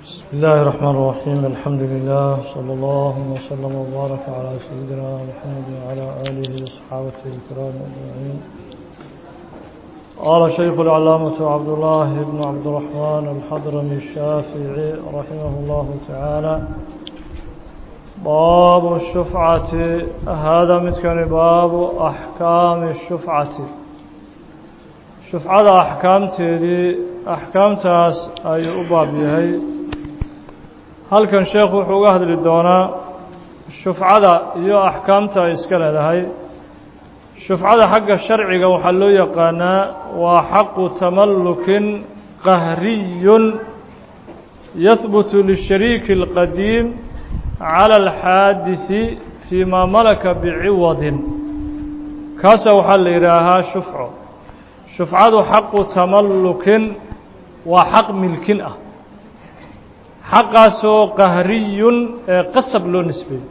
بسم الله الرحمن الرحيم الحمد لله صلى الله وسلم وبارك على سيدنا محمد وعلى آله وصحابته الكرام أجمعين قال شيخ العلامة عبد الله بن عبد الرحمن الحضرمي الشافعي رحمه الله تعالى باب الشفعة هذا متكن باب أحكام الشفعة شفعة أحكام تيدي أحكام تاس أي أباب يهي halkan sheekhu wuxuu uga hadli doonaa shufcada iyo axkaamta ay iska leedahay shufcada xagga sharciga waxaa loo yaqaanaa waa xaqu tamallukin qahriyun yahbutu lishariiki اlqadiim cala alxaadisi fii maa malaka biciwadin kaasa waxaa la yidhaahaa shufco shufcadu xaqu tamallukin waa xaq milkin ah xaqaasoo qahriyun ee qasab loo nisbeeyey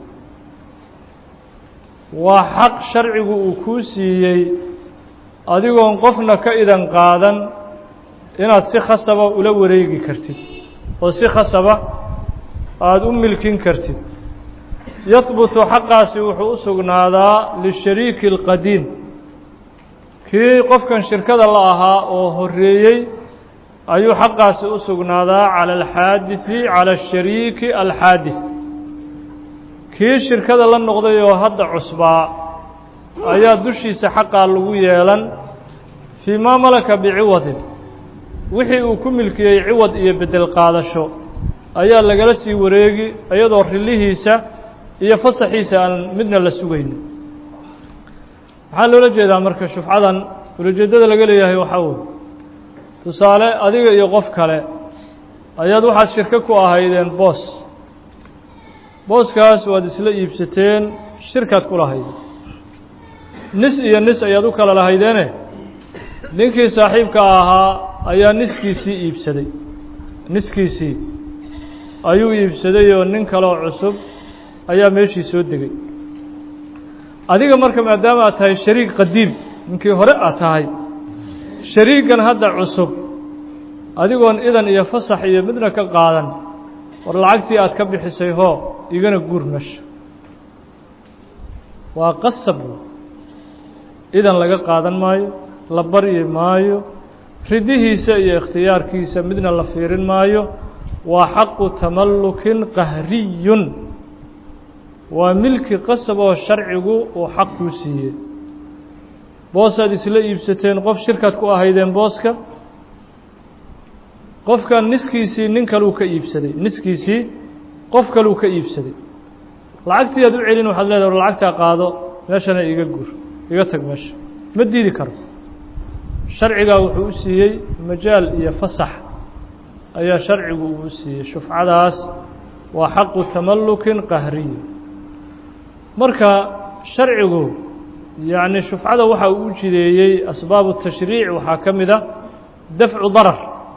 waa xaq sharcigu uu kuu siiyey adigoon qofna ka idan qaadan inaad si khasaba ula wareegi kartid oo si khasaba aada u milkin kartid yahbutu xaqaasi wuxuu u sugnaadaa lishariiki اlqadiim kii qofkan shirkada la ahaa oo horeeyey ayuu xaqaasi u sugnaadaa calى alxaadisi calى ashariiki alxaadis kii shirkada la noqday oo hadda cusbaa ayaa dushiisa xaqaa lagu yeelan fii maa malaka biciwadin wixii uu ku milkiyey ciwad iyo bedel qaadasho ayaa lagala sii wareegi iyadoo rilihiisa iyo fasaxiisa aan midna la sugaynin maxaa loola jeedaa marka shufcadan ulajeedada laga leeyahay waxaa wey tusaale adiga iyo qof kale ayaad waxaad shirko ku ahaydeen boos booskaas waad isla iibsateen shirkaad ku lahaydeen nis iyo nis ayaad u kala lahaydeene ninkii saaxiibka ahaa ayaa niskiisii iibsaday niskiisii ayuu iibsaday oo nin kaleoo cusub ayaa meeshii soo degay adiga marka maadaama aad tahay shariik qadiim ninkii hore aad tahay shariigan hadda cusub adigoon idan iyo fasax iyo midna ka qaadan war lacagtii aad ka bixisay hoo igana guur mesha waa qasab idan laga qaadan maayo la baryi maayo ridihiisa iyo ikhtiyaarkiisa midna la fiirin maayo waa xaqu tamallukin qahriyun waa milki qasab oo sharcigu uu xaq kuu siiyey boosaad isla iibsateen qof shirkaad ku ahaydeen booska qofkan niskiisii nin kaluu ka iibsaday niskiisii qof kaluu ka iibsaday lacagtii aad u celin waxaad leedahay war lacagtaa qaado meeshana iga gur iga tag meesha ma diidi karo sharcigaa wuxuu u siiyey majaal iyo fasax ayaa sharcigu uu u siiyey shufcadaas waa xaqu tamallukin qahriy marka sharcigu yacni shufcada waxa uu u jideeyey asbaabu tashriic waxaa ka mid a dafcu darar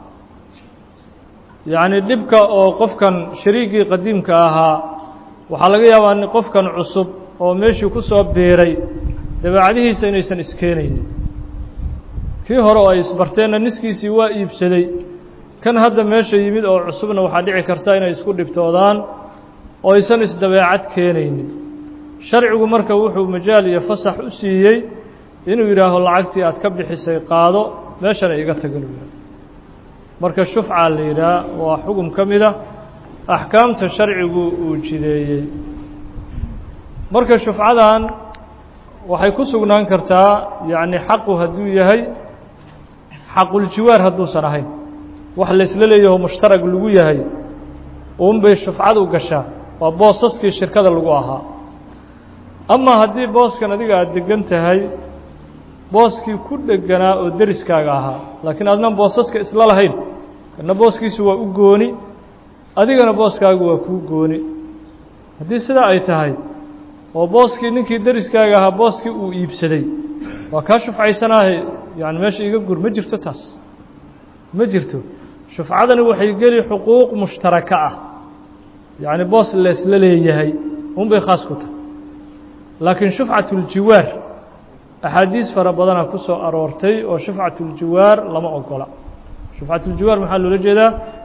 yacni dhibka oo qofkan shariigii qadiimka ahaa waxaa laga yaabaa qofkan cusub oo meeshii ku soo biiray dabeecadihiisa inaysan iskeenaynin kii hore oo ay isbarteenna niskiisii waa iibsaday kan hadda meesha yimid oo cusubna waxaa dhici karta inay isku dhibtoodaan oo aysan isdabeecad keenaynin sharcigu marka wuxuu majaal iyo fasax u siiyey inuu yidhaaho lacagtii aad ka bixisay qaado meeshana iga tagan u marka shufca la yidhaah waa xugum ka mid a axkaamta sharcigu uu jideeyey marka shufcadan waxay ku sugnaan kartaa yacni xaqu hadduu yahay xaquljiwaar hadduusan ahayn wax laysla leeyaho mushtarag lagu yahay uunbay shufcadu gashaa waa boosaskii shirkada lagu ahaa ama haddii booskan adiga aada degan tahay booskii ku dheganaa oo deriskaaga ahaa laakiin adnan boosaska isla lahayn kana booskiisu waa u gooni adigana booskaagu waa kuu gooni haddii sidaa ay tahay oo booskii ninkii deriskaaga ahaa booskii uu iibsaday waa kaa shufcaysanaahe yani meesha iga gur ma jirto taas ma jirto shufcadani waxay geli xuquuq mushtaraka ah yacni boos leesla leeyahay unbay khaas ku tahay laakiin shufcat اljiwaar axaadiis fara badana ku soo aroortay oo shufcat اljiwaar lama ogola shufcat اljiwaar maxaa loola jeedaa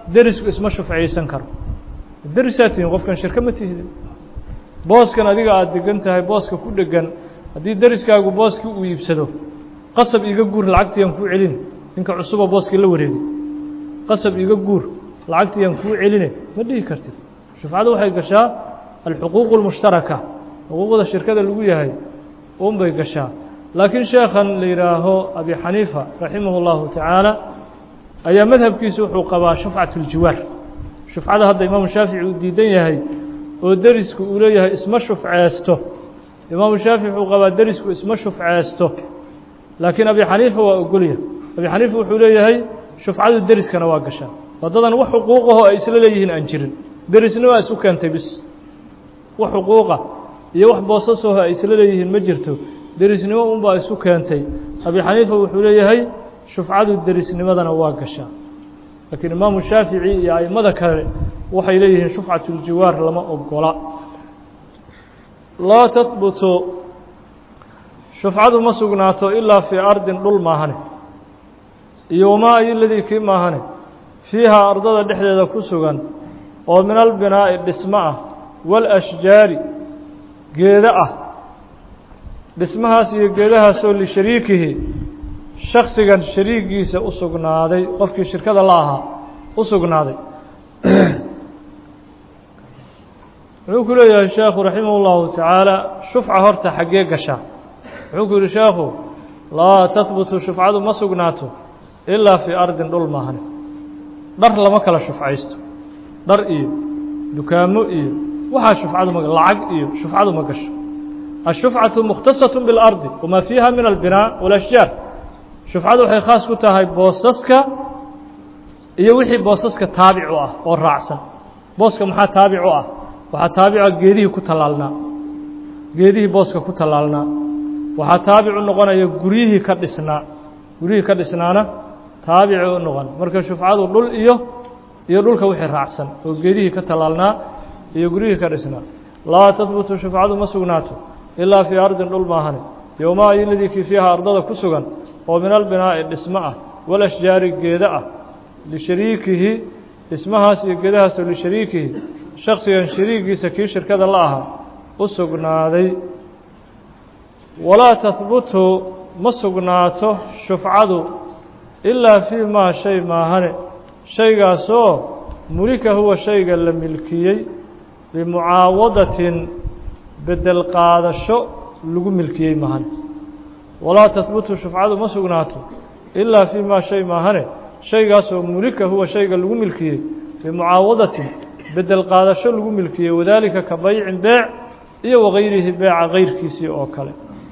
derisku isma shufciyeysan karo derisaa tihiin qofkan shirko ma tihidin booskan adiga aada degan tahay booska ku dhegan haddii deriskaagu booskii uu iibsado qasab iiga guur lacagtiiyaan kuu celin ninka cusuba booskii la wareegay qasab iiga guur lacagtiiyaan kuu celine ma dhihi kartid shufcadu waxay gashaa alxuquuq اlmushtaraka xuquuqda shirkada lagu yahay un bay gashaa laakiin sheekhan la yidhaaho abi xaniifa raximah اllahu tacaala ayaa madhabkiisa wuxuu qabaa shufcat اljiwaar shufcada hadda imaamu shaafici uu diidan yahay oo derisku uu leeyahay isma shufceesto imaamu shaafici wuxuu qabaa derisku isma shufceesto laakiin abi xaniifa waa ogolya abi xaniifa wuxuu leeyahay shufcadu deriskana waa gashaa wadadan wax xuquuqaho ay isla leeyihiin aan jirin derisna waa isu keentay bis wax xuquuqa iyo wax boosasaho ay isla leeyihiin ma jirto derisnimo unbaa isu keentay abi xaniifa wuxuu leeyahay shufcadu derisnimadana waa gashaa laakiin imaamu shaafici iyo aimada kale waxay leeyihiin shufcat اljiwaar lama ogola laa tahbutu shufcadu ma sugnaato ilaa fii ardin dhul maahane iyo wamaa ayo ladii kii maahane fiihaa ardada dhexdeeda ku sugan oo min albinaa'i dhismo ah wاlashjaari geedo ah dhismahaas iyo geedahaasoo lishariikihi shaksigan shariigiisa u sugnaaday qofkii shirkada la ahaa u sugnaaday wuxuu ku leeyahay sheekhu raximah اllahu tacaala shufca horta xaggee gashaa wuxuu ku yihi sheekhu laa tahbutu shufcadu ma sugnaato ilaa fii ardin dhul maahane dhar lama kala shufcaysto dhar iyo dukaamo iyo waxaa shufcadu ma lacag iyo shufcadu ma gasho ashufcatu mukhtasaة biاlardi wamaa fiiha min albinaa wاlashjaar shufcadu waxay khaas ku tahay boosaska iyo wixii boosaska taabic u ah oo raacsan booska maxaa taabic u ah waxaa taabica geedihii ku tallaalnaa geedihii booska ku tallaalnaa waxaa taabic u noqonaya guryihii ka dhisnaa guryihii ka dhisnaana taabici u noqon marka shufcadu dhul iyo iyo dhulka wixii raacsan oo geedihii ka tallaalnaa iyo guryihii ka dhisnaa laa tahbutu shufcadu ma sugnaato ilaa fii ardin dhul maahane yowmaa iladii kii fiiha ardada ku sugan oo min albinaa'i dhismo ah walashjaari geedo ah lishariikihi dhismahaas iyo geedahaasoo lishariikihi shaksigan shariigiisa kii shirkada la ahaa u sugnaaday walaa tahbutu ma sugnaato shufcadu ilaa fii maa shay maahane shaygaasoo mulika huwa shayga la milkiyey bimucaawadatin bedel qaadasho lagu milkiyey maahane walaa tahbutu shufcadu ma sugnaato ilaa fii maa shay maahane shaygaasoo mulika huwa shayga lagu milkiyey bimucaawadatin bedel qaadasho lagu milkiyey wadaalika ka baycin beec iyo wagayrihi beeca gayrkiisii oo kale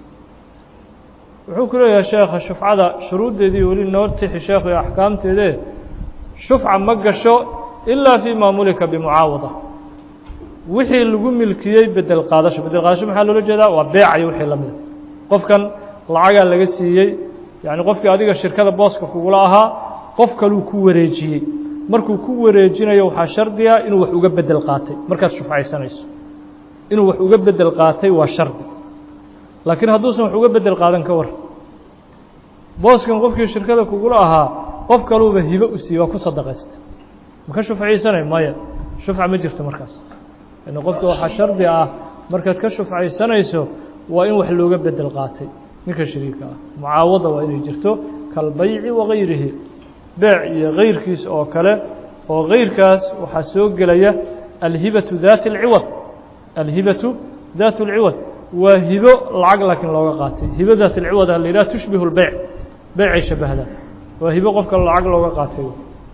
wuxuu ku leeyahay sheekha shufcada shuruuddeedii weli noo tixi sheekhu iyo axkaamteedee shufca ma gasho ilaa fii maa mulika bimucaawada wixii lagu milkiyey bedel qaadasho bedel qaadasho maxaa loola jeedaa waa beecayo wixii la mida qofkan lacagaa laga siiyey yacni qofkii adiga shirkada booska kugula ahaa qof kaluu ku wareejiyey markuu ku wareejinayo waxaa shardiga inuu wax uga bedel qaatay markaad shufcaysanayso inuu wax uga bedel qaatay waa shardi laakiin hadduusan wax uga bedel qaadan ka war booskan qofkii shirkada kugula ahaa qof kaluuba hibo u siiye waa ku sadaqaysta ma ka shufcaysanay maya shufca ma jirto markaas yani qofka waxaa shardi ah markaad ka shufcaysanayso waa in wax looga bedel qaatay ninka shariika ah mucaawada waa inay jirto kalbayci wagayrihi beec iyo gayrkiis oo kale oo gayrkaas waxaa soo gelaya alhibatu daati اlciwad alhibatu daat اlciwad waa hibo lacag laakiin looga qaatay hibo daat اlciwad a la yidhaha tushbihu اlbeyc beycay shabahdaa waa hibo qofka lacag looga qaatay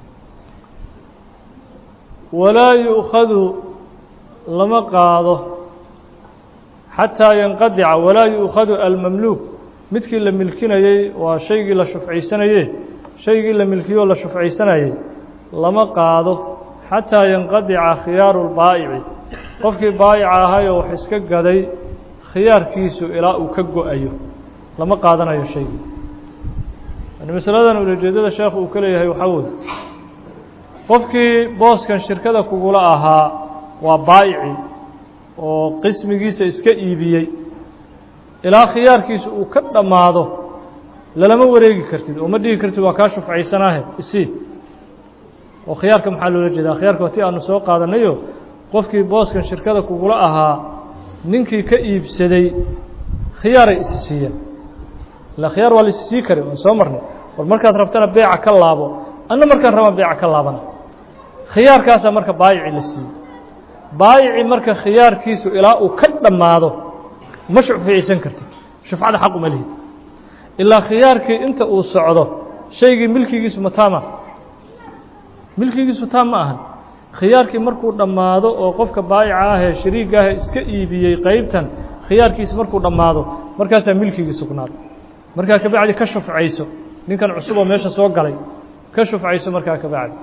walaa yu'khadu lama qaado xataa yanqadica walaa yu'khadu almamluuk midkii la milkinayey waa shaygii la shufcaysanaye shaygii la milkiyoo la shufcaysanayey lama qaado xataa yanqadica khiyaaru lbaa'ici qofkii baa'ica ahayoo wax iska gaday khiyaarkiisu ilaa uu ka go-ayo lama qaadanayo shaygii yani masaladan ulajeedada sheekhu uu ka leeyahay waxaa weye qofkii booskan shirkada kugula ahaa waa baa'ici oo qismigiisa iska iibiyey ilaa khiyaarkiisa uu ka dhammaado lalama wareegi kartid oo ma dhigi kartid waa kaa shufcaysanaahe isii oo khiyaarka maxaa loola jeedaa khiyaarka waa ti aanu soo qaadanayo qofkii booskan shirkada kugula ahaa ninkii ka iibsaday khiyaaray isi siiyeen ila khiyaar waa la isi sii kari waan soo marnay war markaad rabtana beeca ka laabo anna markaan rabaan beeca ka laabana khiyaarkaasaa marka baayici la siiyey baayici marka khiyaarkiisu ilaa uu ka dhammaado ma shufciisan kartid shufcada xaq uma lihid ilaa khiyaarkii inta uu socdo shaygii milkigiisu mataama milkigiisu taam ma ahan khiyaarkii markuu dhammaado oo qofka baayica ahee shariiga ahee iska iibiyey qeybtan khiyaarkiisi markuu dhammaado markaasaa milkigii sugnaado markaa kabacdi ka shufcayso ninkan cusub oo meesha soo galay ka shufcayso markaa kabacdi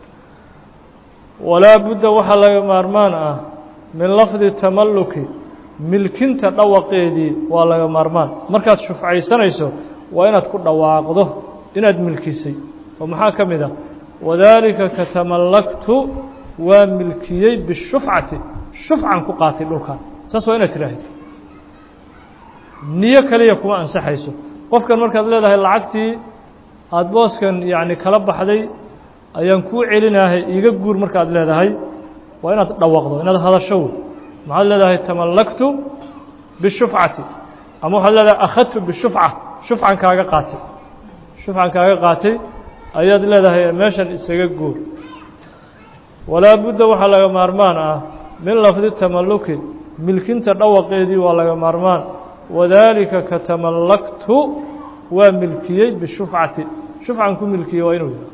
walaa budda waxaa laga maarmaan ah min lafdi tamalluki milkinta dhawaqeedii waa laga maarmaan markaad shufcaysanayso waa inaad ku dhawaaqdo inaad milkisay oo maxaa ka mid ah wadaalika katamallaktu waa milkiyey bishufcati shufcan ku qaatay dhulkan saas waa inaad tiraahid niyo kaliya kuma ansaxayso qofkan markaad leedahay lacagtii aada booskan yacni kala baxday ayaan kuu celinahay iiga guur markaad leedahay waa inaad dhawaqdo inaad hadasho wey maxaad leedahay tamallaktu bishufcati ama waxaad leedahay akhadtu bishufca shufcan kaaga qaatay shufcan kaaga qaatay ayaad leedahay meeshan isaga guur walaa budda waxaa laga maarmaan ah min lafdi tamalluki milkinta dhawaqeedii waa laga maarmaan wadaalika katamallaktu waa milkiyey bishufcati shufcan ku milkiyey waa inuu yahay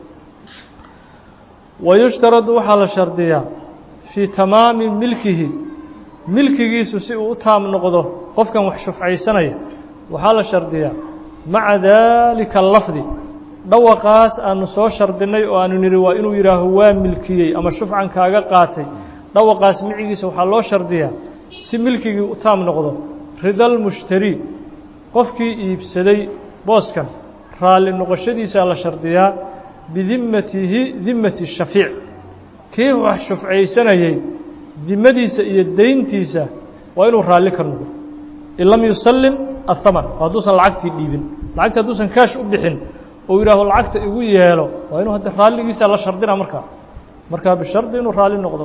wayushtaradu waxaa la shardiyaa fii tamaami milkihi milkigiisu si uu u taam noqdo qofkan wax shufcaysanaya waxaa la shardiyaa maca daalika lafdi dhawaqaas aanu soo shardinay oo aanu nidhi waa inuu yidhaaho waa milkiyey ama shufcan kaaga qaatay dhawaqaas micigiisa waxaa loo shardiyaa si milkigii u taam noqdo ridalmushtari qofkii iibsaday booskan raalli noqoshadiisaa la shardiyaa bidimmatihi dimmati shafiic kii wax shufcaysanayey dimadiisa iyo deyntiisa waa inuu raalli ka noqdo in lam yusallim ahaman hadduusan lacagtii dhiibin lacagta hadduusan kaash u bixin oo yidhaaho lacagta igu yeelo waa inuu hadda raalligiisa la shardina markaa markaa bishardi inuu raalli noqdo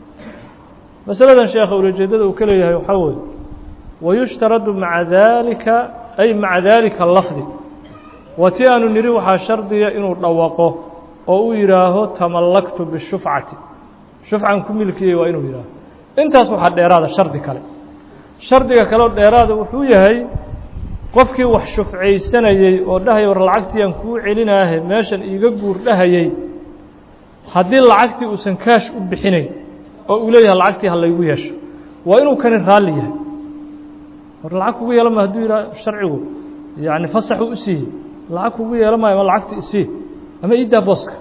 masaladan sheekha ulajeedada uu ka leeyahay waxaa weeye wayushtaradu maca daalika ay maca daalika lafdi waa ti aanu nidhi waxaa shardiya inuu dhawaqo oo uu yidhaaho tamallaktu bishufcati shufcan ku milkiyey waa inuu yidhaaho intaas waxaa dheeraada shardi kale shardiga kaleo dheeraada wuxuu yahay qofkii wax shufcaysanayey oo dhahaya war lacagtiiaan kuu celinaahe meeshan iiga guur dhahayey haddii lacagtii uusan kaash u bixinayn oo uu leeyahay lacagtii ha laygu yeesho waa inuu kani raalli yahay war lacag kugu yeelan maayo hadduu yidhaha sharcigu yacni fasaxuu u siiyey lacag kugu yeelan maayo ma lacagta isii ama iiddaa booska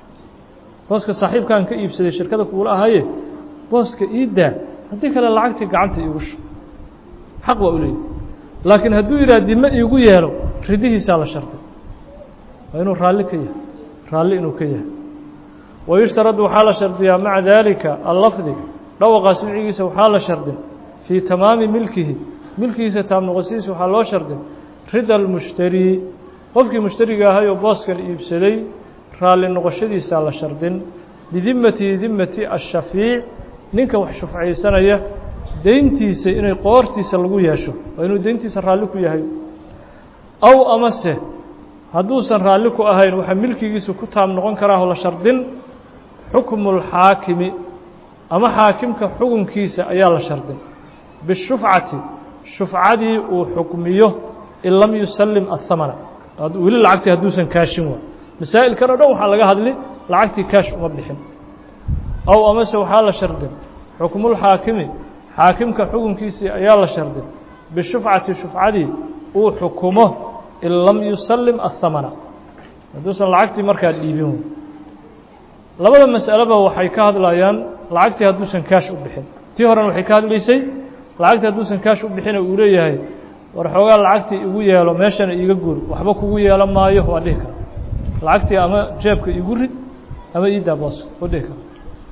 booska saaxiibkaan ka iibsaday shirkada kugula ahaye booska iiddaa haddii kale lacagtii gacanta iigu sho xaq waa u leeyahy laakiin hadduu yidhaha dime iigu yeelo ridihiisaa la sharday waa inuu raalli ka yahay raalli inuu ka yahay wayushtaradu waxaa la shardiyaa maca daalika allafdi dhawaqaas micigiisa waxaa la shardin fii tamaami milkihi milkigiisa taam noqosidiisa waxaa loo shardin rida almushtarii qofkii mushtariga ahay oo booskan iibsaday raalli noqoshadiisaa la shardin bidimmatihi dimmati ashafiic ninka wax shufcaysanaya deyntiisa inay qoortiisa lagu yeesho waa inuu deyntiisa raalli ku yahay aw amase hadduusan raalli ku ahayn waxaa milkigiisu ku taam noqon karaaho la shardin xukmu اlxaakimi ama xaakimka xukunkiisa ayaa la shardin bishufcati shufcadii uu xukmiyo in lam yusallim ahamana weli lacagtii hadduusan kaashin waa masaa'ilkan o dhan waxaa laga hadli lacagtii kaash uma bixin aw amase waxaa la shardin xukmulxaakimi xaakimka xukunkiisii ayaa la shardin bishufcati shufcadii uu xukumo in lam yusallim ahamana hadduusan lacagtii markaa dhiibin labada mas'aleba waxay ka hadlayaan lacagtii hadduusan kaash u bixin tii horena waxay ka hadlaysay lacagtii hadduusan kaash u bixina uu leeyahay war xoogaa lacagtii igu yeelo meeshana iiga guur waxba kugu yeelan maayo waa dhihi kara lacagtii ama jeebka igu rid ama iiddaa booska waa dhihi kara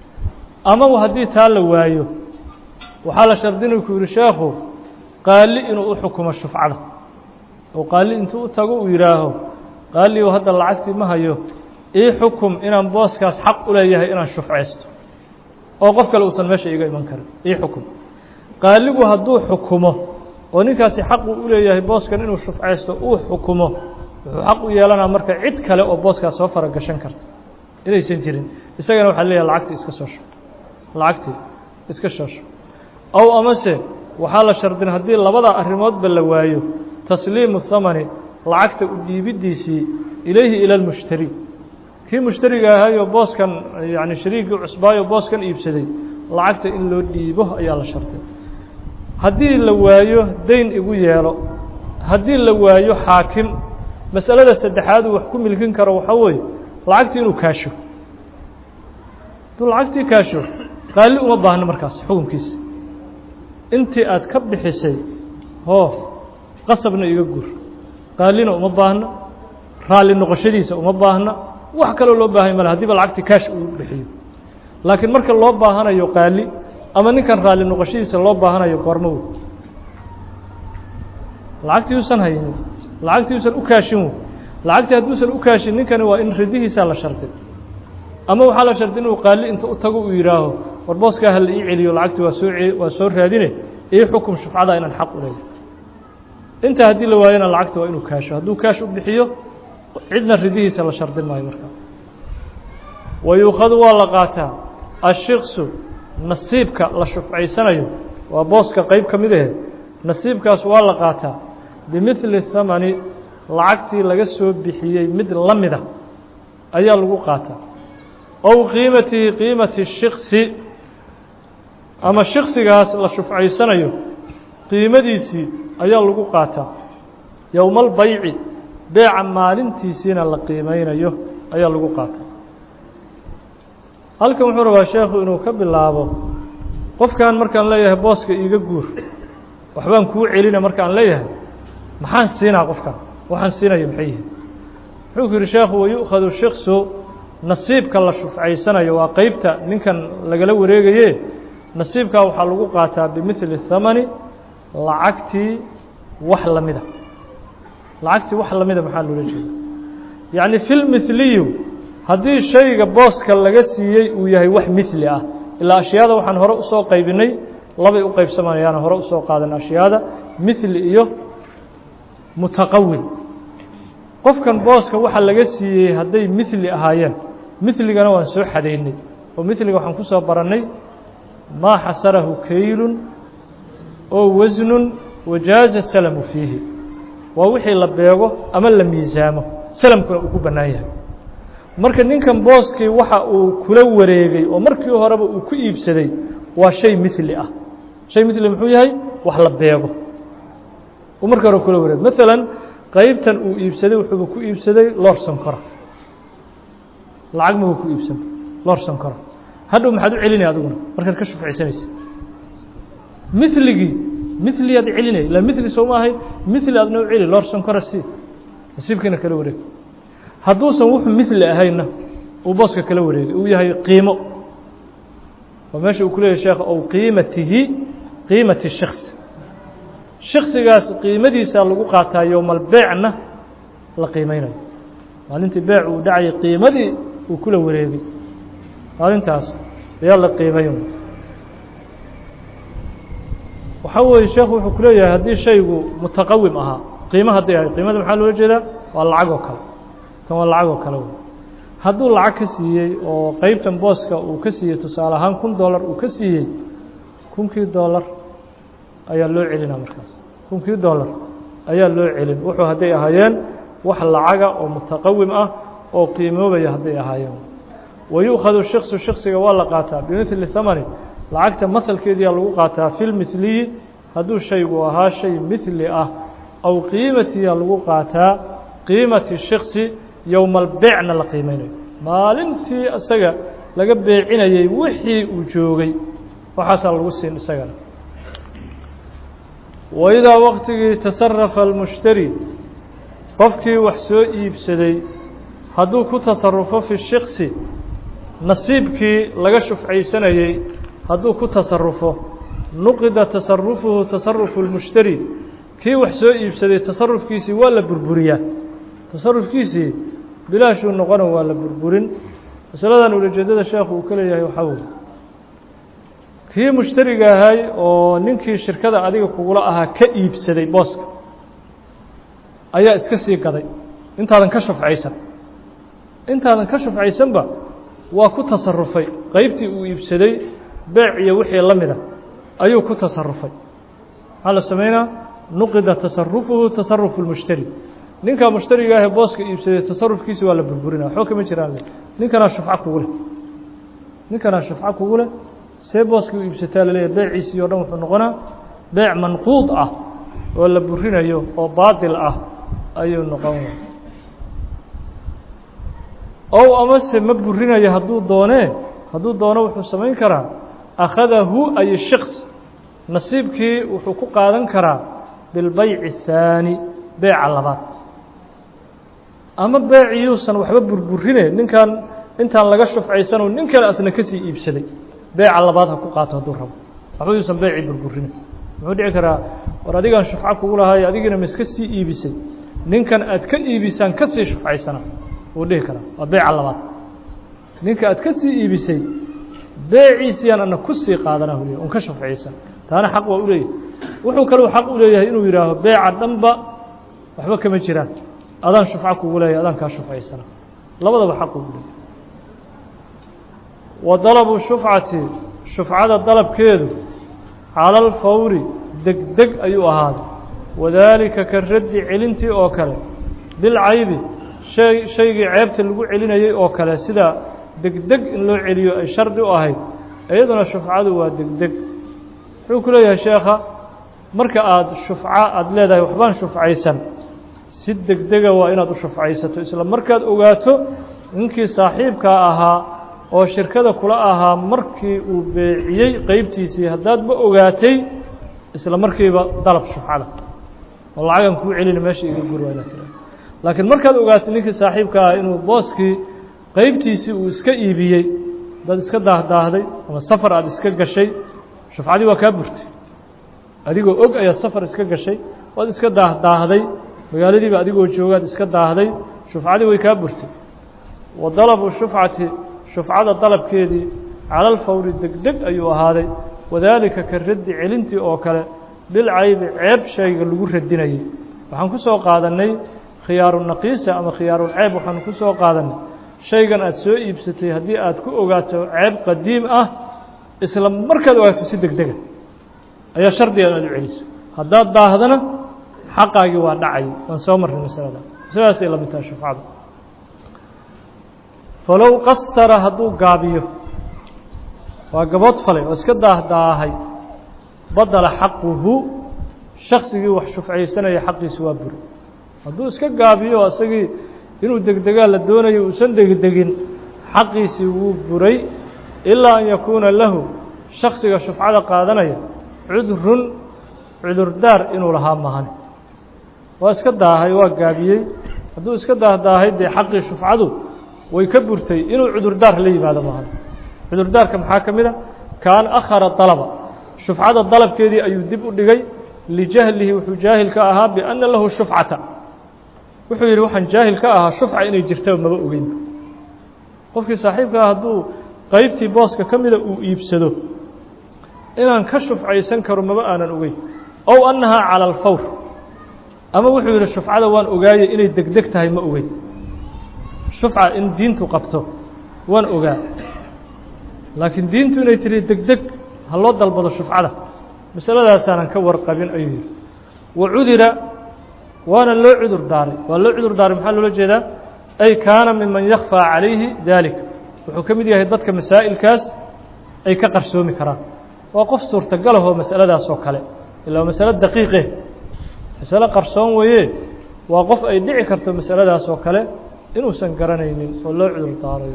ama haddii taa la waayo waxaa la shardinay ku yihi sheekhu qaali inuu u xukumo shufcada oo qaali intuu u tago uu yidhaaho qaali hadda lacagtii ma hayo ii xukum inaan booskaas xaq u leeyahay inaan shufcaysto oo qof kale uusan meesha iga iman karin ii xukum qaaligu hadduu xukumo oo ninkaasi xaq uu u leeyahay booskan inuu shufcaysto uu xukumo wuxuu xaq u yeelanaa marka cid kale oo booskaas soo faragashan karta inaysan jirin isagana waxaa leeyahay lacagtii iska soo shub lacagtii iska soo shub ow amase waxaa la shardin haddii labada arrimoodba la waayo tasliimu thamani lacagta u dhiibiddiisii ilayhi ila lmushtari kii mushtariga ahayoo booskan yani shariigii cusbaayo booskan iibsaday lacagta in loo dhiibo ayaa la sharday haddii la waayo dayn igu yeelo haddii la waayo xaakim masalada saddexaad uu wax ku milkin karo waxaa weeye lacagtii inuu kaasho hadduu lacagtii kaasho qaali uma baahno markaas xukunkiisa intii aad ka bixisay hoo qasabna iga gur qaalina uma baahno raalli noqoshadiisa uma baahna wax kaloo loo baahay male hadiiba lacagtii kaash uu bixiyo laakiin marka loo baahanayo qaali ama ninkan raalli noqoshadiisa loo baahanayo goormo wey lacagtii uusan haynin lacagtii uusan u kaashin wey lacagtii hadduusan u kaashin ninkani waa in ridihiisaa la sharday ama waxaa la sharday inuu qaali inta u tago uu yidhaaho war booskaa hala ii celiyo lacagtii waa soo waa soo raadine ii xukum shufcada inaan xaq u leeyahay intaa haddii la waayona lacagta waa inuu kaasho hadduu kaash u bixiyo cidna ridihiisa la shardin maayo markaa wayuukhadu waa la qaataa ashiksu nasiibka la shufcaysanayo waa booska qeyb ka mid ahe nasiibkaas waa la qaataa bimidli thamani lacagtii laga soo bixiyey mid la mida ayaa lagu qaataa ow qiimatihi qiimati shiksi ama shiksigaas la shufcaysanayo qiimadiisii ayaa lagu qaataa yowmaalbayci beeca maalintiisiina la qiimeynayo ayaa lagu qaataa halkan wuxuu rabaa sheekhu inuu ka bilaabo qofkan markaan leeyahay booska iiga guur waxbaan kuu celina markaan leeyahay maxaan siinaa qofkan waxaan siinaya maxay yihin wuxuu ku yidhi sheekhu wayu'khadu shiksu nasiibka la shufcaysanayo waa qeybta ninkan lagala wareegaye nasiibkaa waxaa lagu qaataa bimidli thamani lacagtii wax lamida lacagtii wax lamida maxaa loola jeeda yacni filmithliyu haddii shayga booska laga siiyey uu yahay wax mithli ah ilaa ashyaada waxaan hore usoo qaybinay labay u qaybsamanayaan hore usoo qaadan ashyaada mithli iyo mutaqawil qofkan booska waxa laga siiyey hadday mithli ahaayeen mithligana waan soo xadaynay oo mithliga waxaan kusoo barannay maa xasarahu kaylun oo wasnun wajaaza salamu fiihi waa wixii la beego ama la miisaamo salamkuna uu ku bannaan yahay marka ninkan booskii waxa uu kula wareegay oo markii horeba uu ku iibsaday waa shay mithli ah shay mithli muxuu yahay wax la beego uu markii hore kula wareegay maalan qeybtan uu iibsaday wuxuuba ku iibsaday loor sonkora lacag mabuu ku iibsan loor sonkora hadhow maxaad u celinaya adiguna markaad ka shufcaysanaysa miligii miliyaad celinaya ila mili soo ma ahayn mili aadna u celi loor sonkora si nasiibkiina kala wareeg hadduusan wuxuu mili ahaynna uu booska kala wareegay uu yahay qiimo oo meesha uu ku leeyahy sheekh ow qiimatihi qiimati shiksi shiksigaas qiimadiisaa lagu qaataa yowmalbeecna la qiimeynayo maalintii beec uu dhacayay qiimadii uu kula wareegay maalintaas ayaa la qiimayn waxaa weeye sheekhu wuxuu ku leeyahay haddii shaygu mutaqawim ahaa qiimo hadday ahay qiimada maxaa loola jeedaa waa lacag oo kale tan waa lacag oo kale wey hadduu lacag ka siiyey oo qeybtan booska uu ka siiyey tusaale ahaan kun dollar uu ka siiyey kunkii dollar ayaa loo celinaa markaas kunkii dollar ayaa loo celin wuxuu hadday ahaayeen wax lacaga oo mutaqawim ah oo qiimoobaya hadday ahaayeen wayu'khadu shiksu shiksiga waa la qaataa bimidli thamani lacagta mahalkeediyaa lagu qaataa fi lmithliyi hadduu shaygu ahaa shay mithli ah aw qiimatiyaa lagu qaataa qiimati shiksi yowmalbeecna la qiimeynayo maalintii isaga laga beecinayey wixii uu joogay waxaasaa lagu siin isagana waidaa waktigii tasarafa almushtari qofkii wax soo iibsaday hadduu ku tasarufo fi shiksi nasiibkii laga shufcaysanayey hadduu ku tasarufo nuqida tasarufuhu tasarufu اlmushtari kii wax soo iibsaday tasarufkiisii waa la burburiyaa tasarufkiisii bilaashuu noqona waa la burburin masaladan ulajeedada sheekhu uu ka leeyahay waxaa weye kii mushtariga ahay oo ninkii shirkada adiga kugula ahaa ka iibsaday booska ayaa iska sii gaday intaadan ka shufcaysan intaadan ka shufcaysanba waa ku tasarufay qeybtii uu iibsaday beec iyo wixii la mida ayuu ku tasarufay maxaa la sameynaa nuqida tasarufuhu tasarufu lmushtari ninkaa mushtariga ahee booska iibsaday tasarufkiisi waa la burburinaa waxba kama jiraan ninkanaa shufco kugu leh ninkanaa shufco kugu leh see booskii u iibsataa laleeyahy beeciisii o dhan wuxuu noqonaa beec manquud ah oo la burinayo oo baatil ah ayuu noqon ow amase ma burinayo hadduu doonee hadduu doono wuxuu samayn karaa akhadahu ay shiks nasiibkii wuxuu ku qaadan karaa bilbayci الthaani beeca labaad ama beeciyuusan waxba burburine ninkan intaan laga shufcaysanoo nin kale asna kasii iibsaday beeca labaad ha ku qaato hadduu rabo waxba yuusan beecii burburine muxuu dhici karaa war adigaan shufco kugu lahaay adigiina ma iska sii iibisay ninkan aad ka iibisaan kasii shufcaysana wuu dhihi karaa waa beeca labaad ninka aad ka sii iibisay beeciisiyaan ana ku sii qaadana huliya un ka shufciyeysan taana xaq waa u leeyahay wuxuu kaleu xaq u leeyahay inuu yidhaaho beeca dhanba waxba kama jiraan adaan shufco kugu leeyahay adaan kaa shufcaysana labadaba xaq ugu leeyahay wa dalabu shufcati shufcada dalabkeedu cala alfawri degdeg ayuu ahaaday wadaalika ka raddi celintii oo kale bilcaybi shay shaygii ceebta lagu celinayay oo kale sida degdeg in loo celiyo ay shardi u ahayd iyaduna shufcadu waa degdeg wuxuu ku leeyahay sheekha marka aada shufco aada leedahay waxbaan shufcaysan si degdega waa inaad u shufcaysato isla markaad ogaato ninkii saaxiibkaa ahaa oo shirkada kula ahaa markii uu beeciyey qeybtiisii haddaadba ogaatay isla markiiba dalab shufcada oo lacagan kuu celina meesha iga gur waa inaad tira laakiin markaad ogaatay ninkii saaxiibka ah inuu booskii qeybtiisii uu iska iibiyey dad iska daahdaahday ama safar aada iska gashay shufcadii waa kaa burtay adigoo og ayaad safar iska gashay waad iska daahdaahday magaaladiiba adigoo joogaad iska daahday shufcadii way kaa burtay wa dalabu shufcati shufcada dalabkeedii cala alfawri degdeg ayuu ahaaday wadaalika ka raddi celintii oo kale bilcaybi ceeb shayga lagu radinayay waxaan ku soo qaadannay khiyaaru naqiisa ama khiyaarulceeb waxaanu ku soo qaadannay shaygan aada soo iibsatay haddii aad ku ogaato ceeb qadiim ah isla markaad ogaato si degdega ayaa shardiga inaad u celiso haddaad daahdana xaqaagii waa dhacay waan soo marray masalada sidaasay la mid tahay shufcada falow qasara hadduu gaabiyo waa gabood falay oo iska daahdaahay badala xaquhu shaksigii wax shufcaysanaya xaqiisi waa buri hadduu iska gaabiyo isagii inuu degdegaa la doonayo uusan degdegin xaqiisii wuu buray ilaa an yakuuna lahu shaksiga shufcada qaadanaya cudrun cudurdaar inuu lahaa mahane waa iska daahay waa gaabiyey hadduu iska daahdaahay dee xaqii shufcadu way ka burtay inuu cudurdaar la yimaado mahane cudurdaarka maxaa ka mid a kaan akhara dalaba shufcada dalabkeedii ayuu dib u dhigay lijahlihi wuxuu jaahil ka ahaa bianna lahu shufcata wuxuu yidhi waxaan jaahil ka ahaa shufca inay jirtaba maba ogeynba qofkii saaxiibka ah hadduu qeybtii booska ka mida uu iibsado inaan ka shufcaysan karo maba aanan ogeyn ow annahaa cala alfawr ama wuxuu yidhi shufcada waan ogaayey inay degdeg tahay ma ogeyn shufca in diintu qabto waan ogaa laakiin diintu inay tiri degdeg ha loo dalbado shufcada masaladaasaanan ka warqabin ayuu yidhi wa cudira waana loo cudur daaray waa loo cudur daaray maxaa loola jeedaa ay kaana miman yakfaa calayhi dalik wuxuu ka mid yahay dadka masaa'ilkaas ay ka qarsoomi karaan waa qof suurtagalahoo masaladaas oo kale ilaa masalo daqiiqe masalo qarsoon weeye waa qof ay dhici karto masaladaas oo kale inuusan garanaynin oo loo cudur daarayo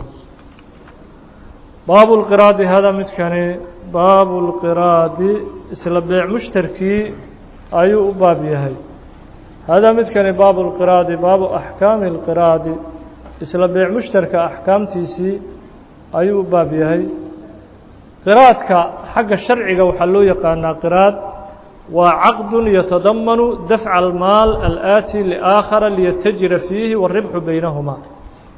baabu lqiraadi hada midkani baabu lqiraadi isla beec mushtarkii ayuu u baab yahay hada midkani baabu lqiraadi baabu axkaami اlqiraadi isla beec mushtarka axkaamtiisii ayuu u baab yahay qiraadka xagga sharciga waxaa loo yaqaanaa qiraad waa caqdu yatadamanu dafca almaal alآati liaakhara liyatajira fiihi wاribxu baynahumaa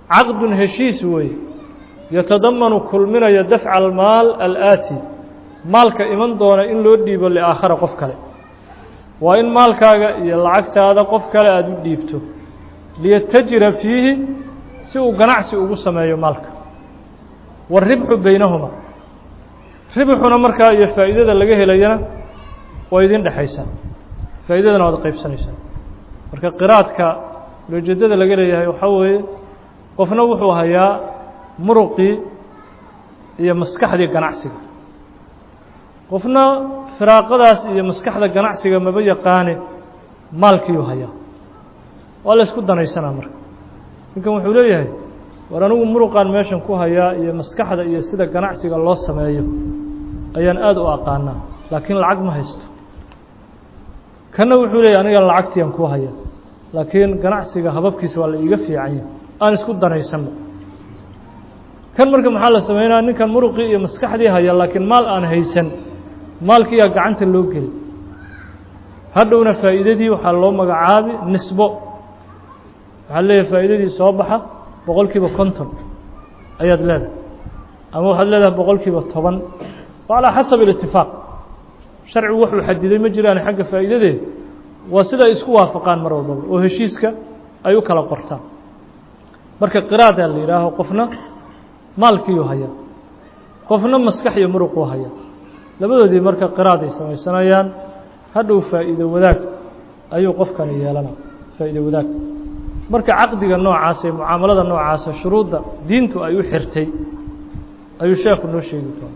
caqdun heshiis weeye yatadamanu kulminaya dafca almaal alaati maalka iman doona in loo dhiibo liaakhara qof kale waa in maalkaaga iyo lacagtaada qof kale aada u dhiibto liyatajira fiihi si uu ganacsi ugu sameeyo maalka waaribxu beynahuma ribxuna markaa iyo faa'iidada laga helayana waa idin dhexaysaa faa'iidadana waad qaybsanaysaa marka qiraadka loojeedada laga leeyahay waxaa weeye qofna wuxuu hayaa muruqii iyo maskaxdii ganacsiga qofna firaaqadaas iyo maskaxda ganacsiga maba yaqaane maalkiiuu hayaa waa la ysku danaysanaa marka ninkan wuxuu leeyahay war anigu muruqaan meeshan ku hayaa iyo maskaxda iyo sida ganacsiga loo sameeyo ayaan aada u aqaanaa laakiin lacag ma haysto kanna wuxuu leeyahy aniga lacagtiiaan ku haya laakiin ganacsiga hababkiisa waa la iiga fiicanya aan isku danaysanno kan marka maxaa la sameynaya ninkan muruqii iyo maskaxdii haya laakiin maal aan haysan maalkiiyaa gacanta loo geli hadhowna faa'iidadii waxaa loo magacaabi nisbo waxaa leeyahay faa'iidadii soo baxa boqol kiiba konton ayaad leedahay ama waxaad leedahay boqol kiiba toban waa calaa xasab ilitifaaq sharcigu wuxuu xadiday ma jiraan xagga faa'iidadeed waa sida ay isku waafaqaan mar walbaba oo heshiiska ay u kala qortaan marka qiraadaa la yidhaaho qofna maalkiiuu hayaa qofna maskax iyo muruquu hayaa labadoodii marka qiraad ay samaysanayaan hadhow faa'iido wadaag ayuu qofkani yeelana faa'iido wadaag marka caqdiga noocaas ee mucaamalada noocaasa shuruudda diintu ay u xirtay ayuu sheekhu noo sheegi doona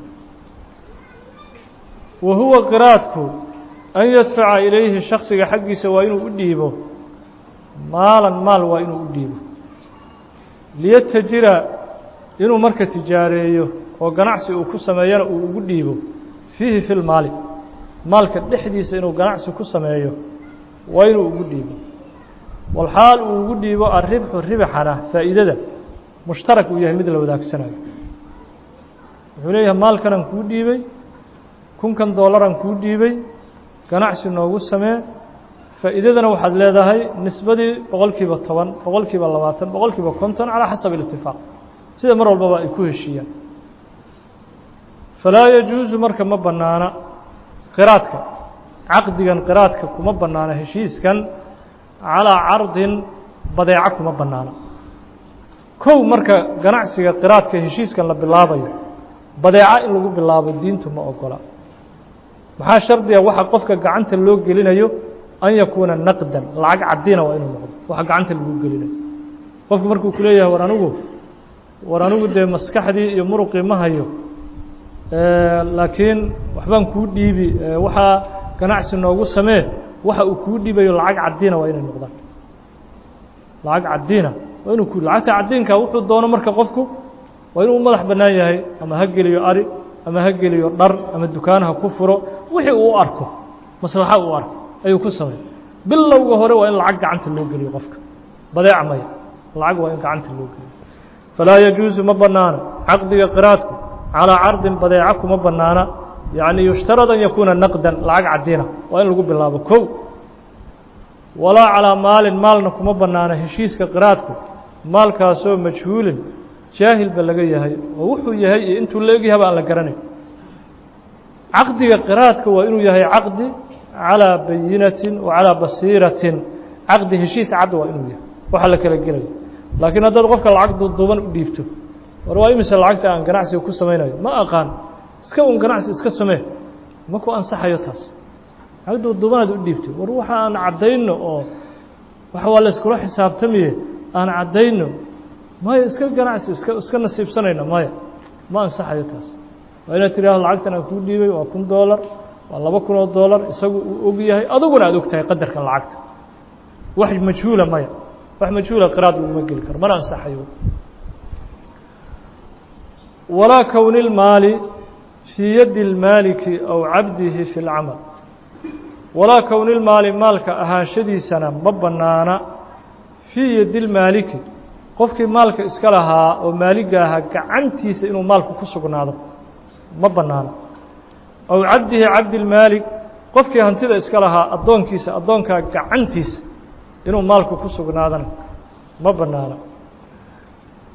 wa huwa qiraadku an yadfaca ilayhi shaksiga xaggiisa waa inuu u dhiibo maalan maal waa inuu u dhiibo liyatajira inuu marka tijaareeyo oo ganacsi uu ku sameeyana uu ugu dhiibo fiihi fi lmaali maalka dhexdiisa inuu ganacsi ku sameeyo waa inuu ugu dhiibo walxaal uu ugu dhiibo aribxu ribxana faa'iidada mushtarak uu yahay mid la wadaagsanayo wuxuu leeyahay maalkanaan kuu dhiibay kunkan doolaran kuu dhiibay ganacsi noogu samee faa'iidadana waxaad leedahay nisbadii boqol kiiba toban boqol kiiba labaatan boqol kiiba konton calaa xasab ilitifaaq sida mar walbaba ay ku heshiiyaan falaa yajuusu marka ma bannaana qiraadka caqdigan qiraadka kuma bannaana heshiiskan calaa cardin badeeco kuma bannaana kow marka ganacsiga qiraadka heshiiskan la bilaabayo badeeco in lagu bilaabo diintu ma ogola maxaa shardiga waxa qofka gacanta loo gelinayo an yakuuna naqdan lacag cadina waa inuu noqdo waxa gacanta lagu gelinayo qofku markuu ku leeyahay war anigu war anigu dee maskaxdii iyo muruqii ma hayo laakiin waxbaan kuu dhiibi waxaa ganacsi noogu samee waxa uu kuu dhiibayo lacag cadina waa inay noqdaan lacag cadina waa inuu ku lacagta cadinka wuxuu doono marka qofku waa inuu madax bannaan yahay ama ha geliyo ari ama ha geliyo dhar ama dukaanaha ku furo wixii uu arko maslaxa uu arko ayuu ku samey bilowga hore waa in lacag gacanta loo geliyo qofka badeeca maya lacag waa in gacanta loo geliyo falaa yajuusu ma bannaana caqdiga qiraadku calىa cardin badeeco kuma banaana yaعni yushtarad an yakuuna naqdan lacag cadina waa in lagu bilaabo kow walaa calىa maalin maalna kuma banaana heshiiska qiraadku maalkaasoo majhuulin jaahilba laga yahay oo wuxuu yahay iyo intuu la egyahaba aan la garanayn caqdiga qiraadka waa inuu yahay caqdi calىa bayinatin wa calىa basiiratin caqdi heshiis cad waa inuu yahay waxa la kala gelayo laakiin haddaad qofka lacag duuduuban u dhiibto war waa imise lacagta aan ganacsiga ku samaynayo ma aqaan iska un ganacsi iska samee ma ku ansaxayo taas lacag duuduubanaad u dhiibtay war waxa aan caddayno oo waxa waa la iskula xisaabtamiye aan caddayno maya iska ganacsi iska iska nasiibsanayna maya ma ansaxayo taas waa inaad tidhaahdo lacagtan aan kuu dhiibay waa kun doolar waa laba kun oo doolar isagu uu og yahay aduguna aad og tahay qadarka lacagta wax majhuula maya wax majhuula qiraad laguma geli karo mana ansaxayo walaa kowni اlmaali fii yaddi اlmaaliki aw cabdihi fi اlcamal walaa kowni اlmaali maalka ahaanshadiisana ma bannaana fii yaddi اlmaaliki qofkii maalka iska lahaa oo maaliga ahaa gacantiisa inuu maalku ku sugnaado ma bannaana aw cabdihi cabdi اlmaalik qofkii hantida iska lahaa addoonkiisa addoonkaa gacantiisa inuu maalku ku sugnaadana ma bannaana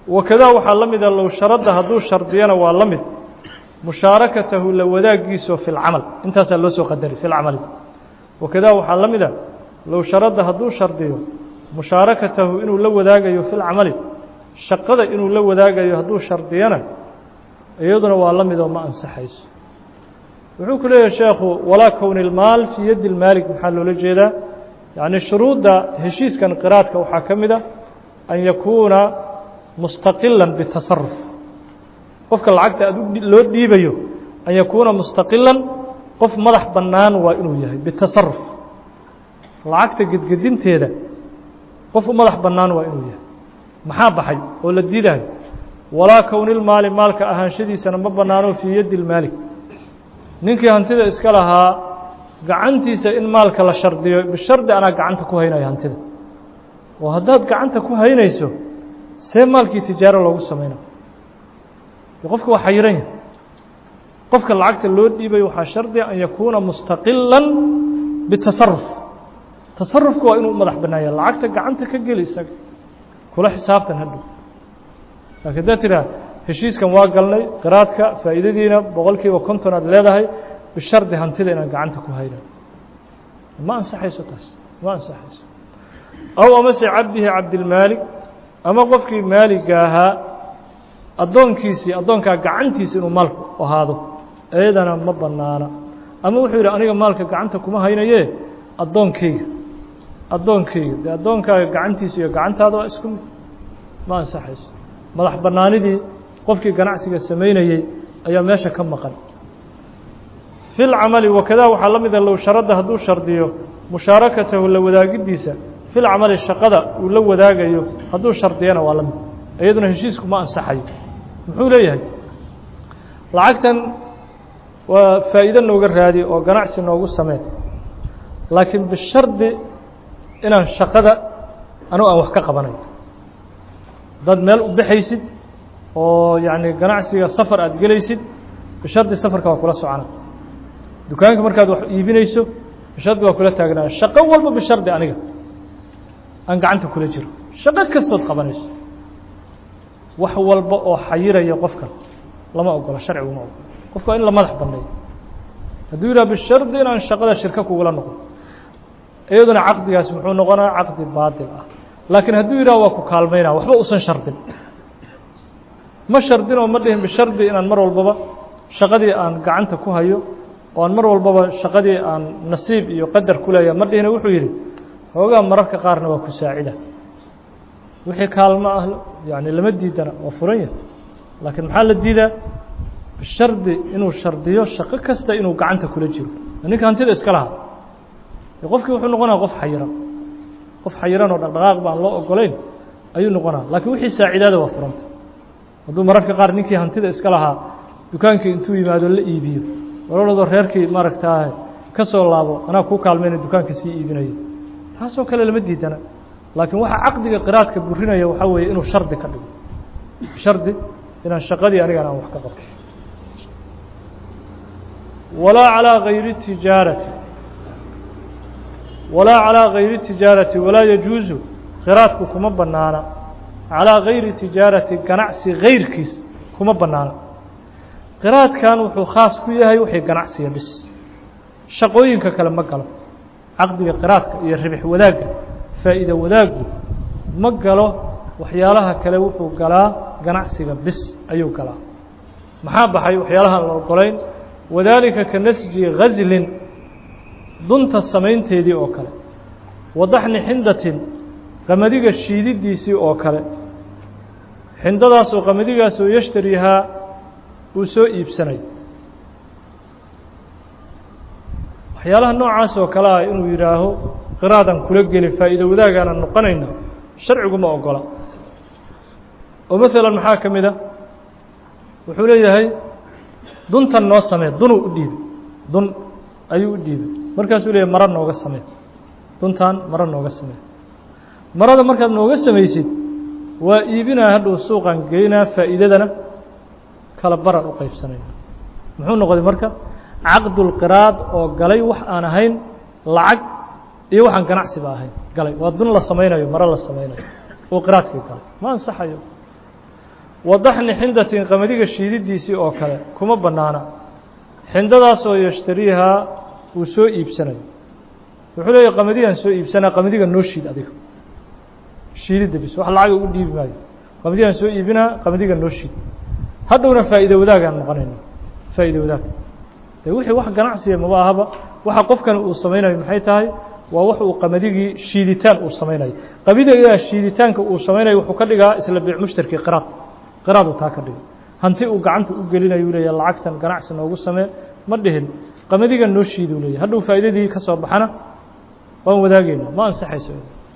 wakadaa waxaa la mida low sharadda hadduu shardiyana waa la mid mushaarakatahu la wadaagiiso fi lcamal intaasaa loo soo qadari fi lcamali wakadaa waxaa la mida low sharadda hadduu shardiyo mushaarakatahu inuu la wadaagayo fi lcamali shaqada inuu la wadaagayo hadduu shardiyana iyaduna waa la midoo ma ansaxayso wuxuu ku leeyahay sheekhu walaa kowni اlmaal fii yaddi اlmaalik maxaa loola jeedaa yacni shuruudda heshiiskan qiraadka waxaa ka mid a an yakuuna mustaqilan bitasaruf qofka lacagta ad loo dhiibayo an yakuuna mustaqilan qof madax bannaan waa inuu yahay bitasaruf lacagta gedgedinteeda qof madax bannaan waa inuu yahay maxaa baxay oo la diidayo walaa kownilmaali maalka ahaanshadiisana ma bannaano fii yaddi اlmaalik ninkii hantida iska lahaa gacantiisa in maalka la shardiyo bishardi anaa gacanta ku haynayo hantida oo haddaad gacanta ku haynayso see maalkii tijaaro loogu samaynayo qofka waa xayiran yahay qofka lacagta loo dhiibayo waxaa shardiga an yakuuna mustaqilan bitasaruf tasarufka waa inuu u madax bannaanya lacagta gacanta ka geli isaga kula xisaabtan hadhow laakiin haddaad tiraa heshiiskan waa galnay qiraadka faa'iidadiina boqol kiiba konton aad leedahay bishardi hantida inaan gacanta ku hayno ma ansaxayso taas ma ansaxayso aw amase cabdihi cabdilmaalik ama qofkii maaliga ahaa addoonkiisii addoonkaa gacantiisa inuu maalku ahaado iyadana ma bannaana ama wuxuu yidhi aniga maalka gacanta kuma haynaye addoonkayga addoonkayga dee addoonkaaga gacantiisa iyo gacantaada waa isku mid ma ansaxayso madax bannaanidii qofkii ganacsiga samaynayey ayaa meesha ka maqan fi lcamali wakadaa waxaa la mida low sharadda hadduu shardiyo mushaarakatahu la wadaagiddiisa fi lcamali shaqada uu la wadaagayo hadduu shardiyana waa la mid iyaduna heshiisku ma ansaxayo muxuu leeyahay lacagtan waa faa'iido nooga raadi oo ganacsi noogu sameen laakiin bishardi inaan shaqada anugu aan wax ka qabanayo dad meel u baxaysid oo yacni ganacsiga safar aad gelaysid bishardi safarka waa kula socona dukaanka markaad wax iibinayso bishardi waa kula taagnaa shaqo walba bishardi aniga aan gacanta kula jiro shaqo kastood qabanayso wax walba oo xayiraya qofkan lama ogola sharcigu ma ogola qofka waa in la madax banneeyo hadduu yidhaha bishardi inaan shaqada shirka kugula noqon iyaduna caqdigaas muxuu noqonaa caqdi baatil ah laakiin hadduu yidhaha waa ku kaalmaynaa waxba usan shardin ma shardinoo ma dhihin bishardi inaan mar walbaba shaqadii aan gacanta ku hayo oo aan mar walbaba shaqadii aan nasiib iyo qadar ku leeyahay ma dhihina wuxuu yidhi hoogaa mararka qaarna waa ku saacida wixii kaalmo ah yani lama diidana waa furan yahay laakiin maxaa la diidaa bishardi inuu shardiyo shaqo kasta inuu gacanta kula jiro ninka hantida iska lahaa qofkii wuxuu noqonaya qof xayiran qof xayiran oo dhaqdhaqaaq baan loo ogolayn ayuu noqonaya laakiin wixii saacidaada waa furanta hadduu mararka qaar ninkii hantida iska lahaa dukaankii intuu yimaado la iibiyo walooladoo reerkii maaragtaa ka soo laabo anaa kuu kaalmayna dukaanka sii iibinayo taasoo kale lama diidana laakiin waxaa caqdiga qiraadka burinaya waxaa weeye inuu shardi ka dhigo shardi inaan shaqadii anigan aan wax ka qabto walaa calىa gayri tijaarati walaa calىa gayri tijaarati walaa yajuusu qiraadku kuma banaana calىa gayri tijaarati ganacsi gayrkiis kuma banaana qiraadkan wuxuu khaas ku yahay wixii ganacsiga bis shaqooyinka kale ma galo caqdiga qiraadka iyo ribix wadaagga faa'iida wadaaggu ma galo waxyaalaha kale wuxuu galaa ganacsiga bis ayuu galaa maxaa baxay waxyaalahaan la ogolayn wadaalika ka nasji ghaslin dunta samaynteedii oo kale wadaxni xindatin qamadiga shiididiisii oo kale xindadaas oo qamadigaas oo yashtarihaa uu soo iibsanayo waxyaalaha noocaas oo kale ah inuu yidhaaho qiraadan kula geli faa'iido wadaagaanan noqonayna sharcigu ma ogola oo maalan maxaa ka mid a wuxuu leeyahay duntan noo samee dunuu u dhiibay dun ayuu u dhiibay markaasuu leeyahay maro nooga samee duntan maro nooga samee marada markaad nooga samaysid waa iibinaa hadhow suuqan geynaa faa'iidadana kala baran u qaybsanayna muxuu noqday marka caqdulqiraad oo galay wax aan ahayn lacag iyo waxaan ganacsiba ahayn galay waa dun la samaynayo maro la samaynayo oo qiraadkii galay ma ansaxayo wadaxni xindatin qamadiga shiididiisii oo kale kuma bannaana xindadaasoo yashtariihaa uu soo iibsanayo wuxuu leeyahy qamadigaan soo iibsanaa qamadiga noo shiid adiga shiididda bis wax lacaga ugu dhiibi maayo qamadigaan soo iibinaa qamadiga noo shiid hadhowna faa'iida wadaagaan noqonayna faa'iida wadaag de wixii wax ganacsiya maba ahaba waxa qofkan uu samaynayo maxay tahay waa wax uu qamadigii shiiditaan uu samaynayo qamadiga shiiditaanka uu samaynayo wuxuu ka dhigaa isla biic mushtarkii qiraad qiraad uu taa ka dhigay hanti uu gacanta u gelinayu leeya lacagtan ganacsi noogu samee ma dhihin qamadigan noo shiiduu leeyahy hadhow faa'iidadii ka soo baxana waan wadaageyna ma ansaxayso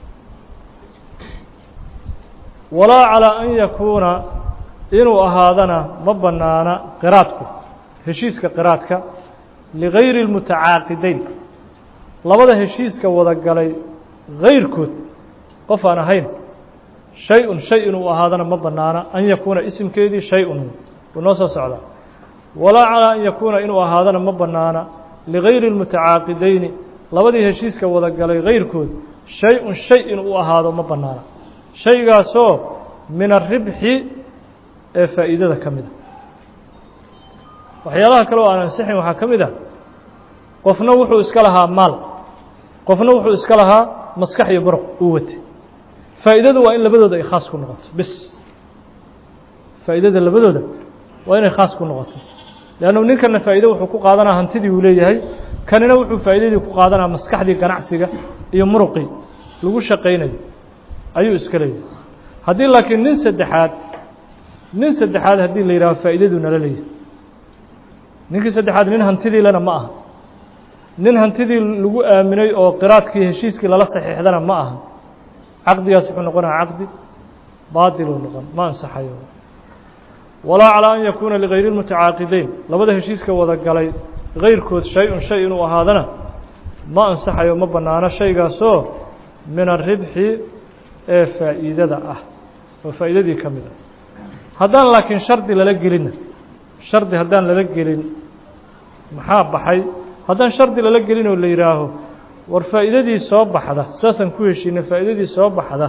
walaa calىa an yakuuna inuu ahaadana ma bannaana qiraadku heshiiska qiraadka ligayri اlmutacaaqidayn labada heshiiska wada galay gayrkood qof aan ahayn shay-un shay inuu ahaadana ma bannaana an yakuuna isimkeedii shay-un wuu noo soo socdaa walaa calىa an yakuuna inuu ahaadana ma bannaana ligayri اlmutacaaqidayni labadii heshiiska wada galay gayrkood shay-un shay inuu ahaado ma bannaana shaygaasoo min aribxi ee faa'iidada ka mid a waxyaalaha kale oo aan ansixin waxaa ka mid ah qofna wuxuu iska lahaa maal qofna wuxuu iska lahaa maskax iyo muruq uu watay faa'iidadu waa in labadooda ay khaas ku noqoto bis faa'iidada labadooda waa inay khaas ku noqoto leannu ninkana faa'iide wuxuu ku qaadanaa hantidii uu leeyahay kanina wuxuu faa'iidadii ku qaadanaa maskaxdii ganacsiga iyo muruqii lagu shaqaynayo ayuu iska leeyahay haddii laakiin nin saddexaad nin saddexaad haddii la yidhaho faa'iidaduu nala leeyahay ninkii saddexaad nin hantidii lena ma aha nin hantidii lagu aaminay oo qiraadkii heshiiskii lala saxiixdana ma aha caqdigaas wuxuu noqonaya caqdi baatiluu noqon ma ansaxayo walaa calىa an yakuuna ligayri اlmutacaaqidayn labada heshiiska wada galay gayrkood shay-un shay inuu ahaadana ma ansaxayo ma bannaano shaygaasoo min aribxi ee faa'iidada ah oo faa'iidadii ka mid ah haddaan laakiin shardi lala gelinna shardi haddaan lala gelin maxaa baxay haddaan shardi lala gelin oo la yidhaaho war faa'iidadii soo baxda saasaan ku heshiinay faa'iidadii soo baxda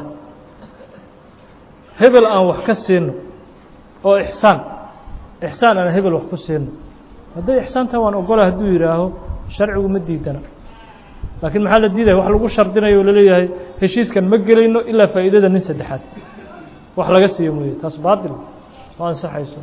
hebel aan wax ka siino oo ixsaan ixsaan aan hebel wax ku siino hadday ixsaantaa waan ogola hadduu yidhaaho sharcigu ma diidana laakiin maxaa la diidaya wax lagu shardinayo oo laleeyahay heshiiskan ma gelayno ilaa faa'iidada nin saddexaad wax laga siiyo mooye taas baatil ma ansaxayso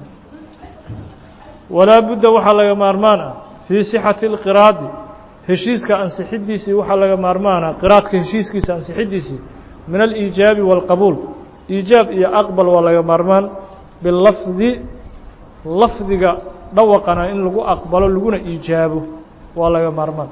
walaa budda waxaa laga maarmaan ah fii sixati اlqiraadi heshiiska ansixiddiisii waxaa laga maarmaana qiraadka heshiiskiisa ansixiddiisii min aliijaabi wاlqabuul iijaab iyo aqbal waa laga maarmaan bilafdi lafdiga dhawaqana in lagu aqbalo laguna iijaabo waa laga maarmaan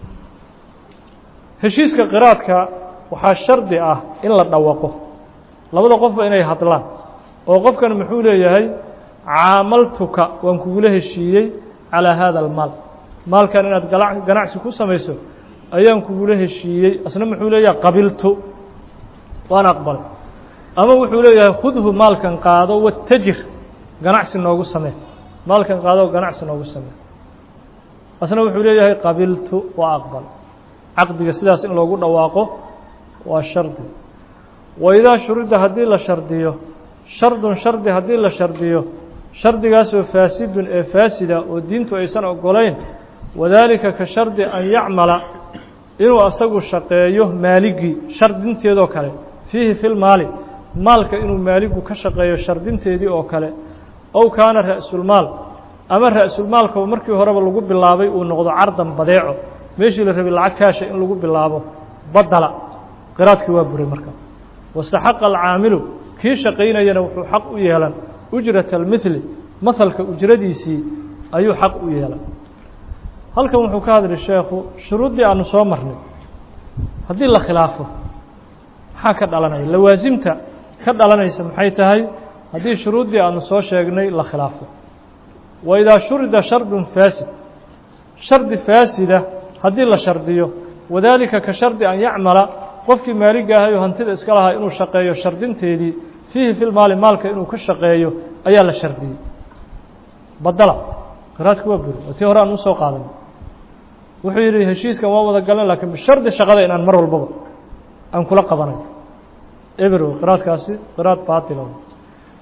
heshiiska qiraadka waxaa shardi ah in la dhawaqo labada qofba inay hadlaan oo qofkan muxuu leeyahay caamaltuka waan kugula heshiiyey calىa hada almaal maalkan inaad ganacsi ku samayso ayaan kugula heshiiyey asna muxuu leeyahay qabiltu waan aqbalay ama wuxuu leeyahay khudhu maalkan qaado watajir ganacsi noogu samee maalkan qaado ganacsi noogu samee asna wuxuu leeyahay qabiltu waa aqbal caqdiga sidaas in loogu dhawaaqo waa shardi waidaa shurida haddii la shardiyo shardun shardi haddii la shardiyo shardigaasoo faasidun ee faasida oo diintu aysan ogolayn wadaalika ka shardi an yacmala inuu asagu shaqeeyo maaligii shardinteedoo kale fiihi fi lmaali maalka inuu maaligu ka shaqeeyo shardinteedii oo kale ow kaana ra'sulmaal ama ra'sulmaalka markii horeba lagu bilaabay uu noqdo cardan badeeco meeshii la rabay lacag kaasha in lagu bilaabo badala qiraadkii waa buray marka wastaxaqa alcaamilu kii shaqaynayana wuxuu xaq u yeelan ujrata almithli mahalka ujradiisii ayuu xaq u yeelan halkan wuxuu ka hadlay sheekhu shuruuddii aanu soo marnay haddii la khilaafo maxaa ka dhalanaya lawaasimta ka dhalanaysa maxay tahay haddii shuruuddii aanu soo sheegnay la khilaafo wa idaa shurida shardun faasid shardi faasida haddii la shardiyo wadaalika ka shardi an yacmala qofkii maaliga ahay oo hantida iska lahaa inuu shaqeeyo shardinteedii fiihi fi lmaali maalka inuu ka shaqeeyo ayaa la shardiyey badala qiraadka waa buri oo tii hore aan usoo qaadan wuxuu yidhi heshiiskan waa wada galan lakiin bishardi shaqada inaan mar walbaba aan kula qabanayo eberow qiraadkaasi qiraad baatila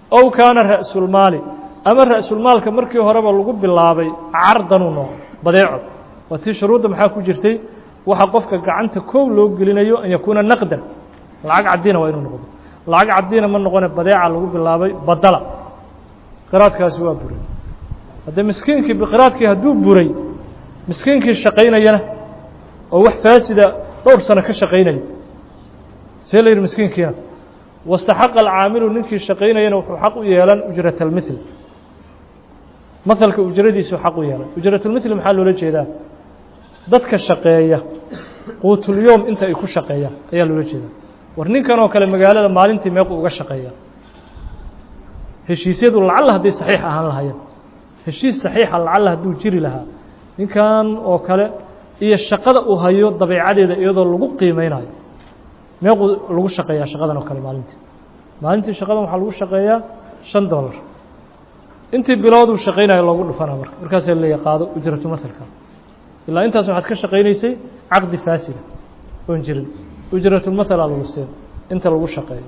ow kaana ra'sulmaali ama ra'sulmaalka markii horeba lagu bilaabay cardanuu noqo badeeco waa tii shuruudda maxaa ku jirtay waxa qofka gacanta kow loo gelinayo an yakuuna naqdan lacag caddiina waa inuu noqdo lacag caddiina ma noqone badeeca lagu bilaabay badala qiraadkaasi waa buray haddee miskiinkii biqiraadkii hadduu buray miskiinkii shaqaynayana oo wax faasida dhowr sano ka shaqaynayo see la yidhi miskiinkiina wastaxaqa alcaamilu ninkii shaqaynayana wuxuu xaq u yeelan ujrat almithl mahalka ujradiisu xaq u yeelan ujratulmithl maxaa loola jeedaa dadka shaqeeya quutulyoom inta ay ku shaqeeyaan ayaa loola jeedaa war ninkan oo kale magaalada maalintii meequ uga shaqeeya heshiisyadu lacalla hadday saxiix ahaan lahaayeen heshiis saxiixa lacalla hadduu jiri lahaa ninkan oo kale iyo shaqada uu hayo dabeecadeeda iyadoo lagu qiimeynayo meequu lagu shaqeeyaa shaqadan oo kale maalintii maalintii shaqadan waxaa lagu shaqeeyaa shan dollar intii bilooduu shaqaynayo loogu dhufanaa marka markaasaa leeya qaado ujratu mahalka ilaa intaas waxaad ka shaqaynaysay caqdi faasida oon jirin ujratulmathalaa lagu siin inta lagu shaqeeyo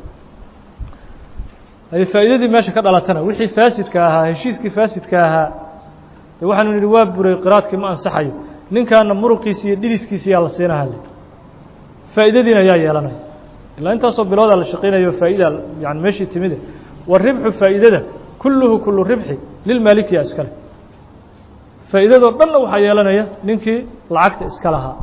ay faa'iidadii meesha ka dhalatana wixii faasidka ahaa heshiiskii faasidka ahaa de waxaanu nidhi waa buray qiraadkii ma ansaxayo ninkaana muruqiisi iyo dhididkiisi yaa la siinaha le faa'iidadiina yaa yeelanaya ilaa intaasoo biloodaa la shaqaynayo faa'ida yani meeshii timide waribxu faa'iidada kulluhu kullu ribxi lilmaalikiya iskale faa'iidadoo dhanna waxaa yeelanaya ninkii lacagta iska lahaa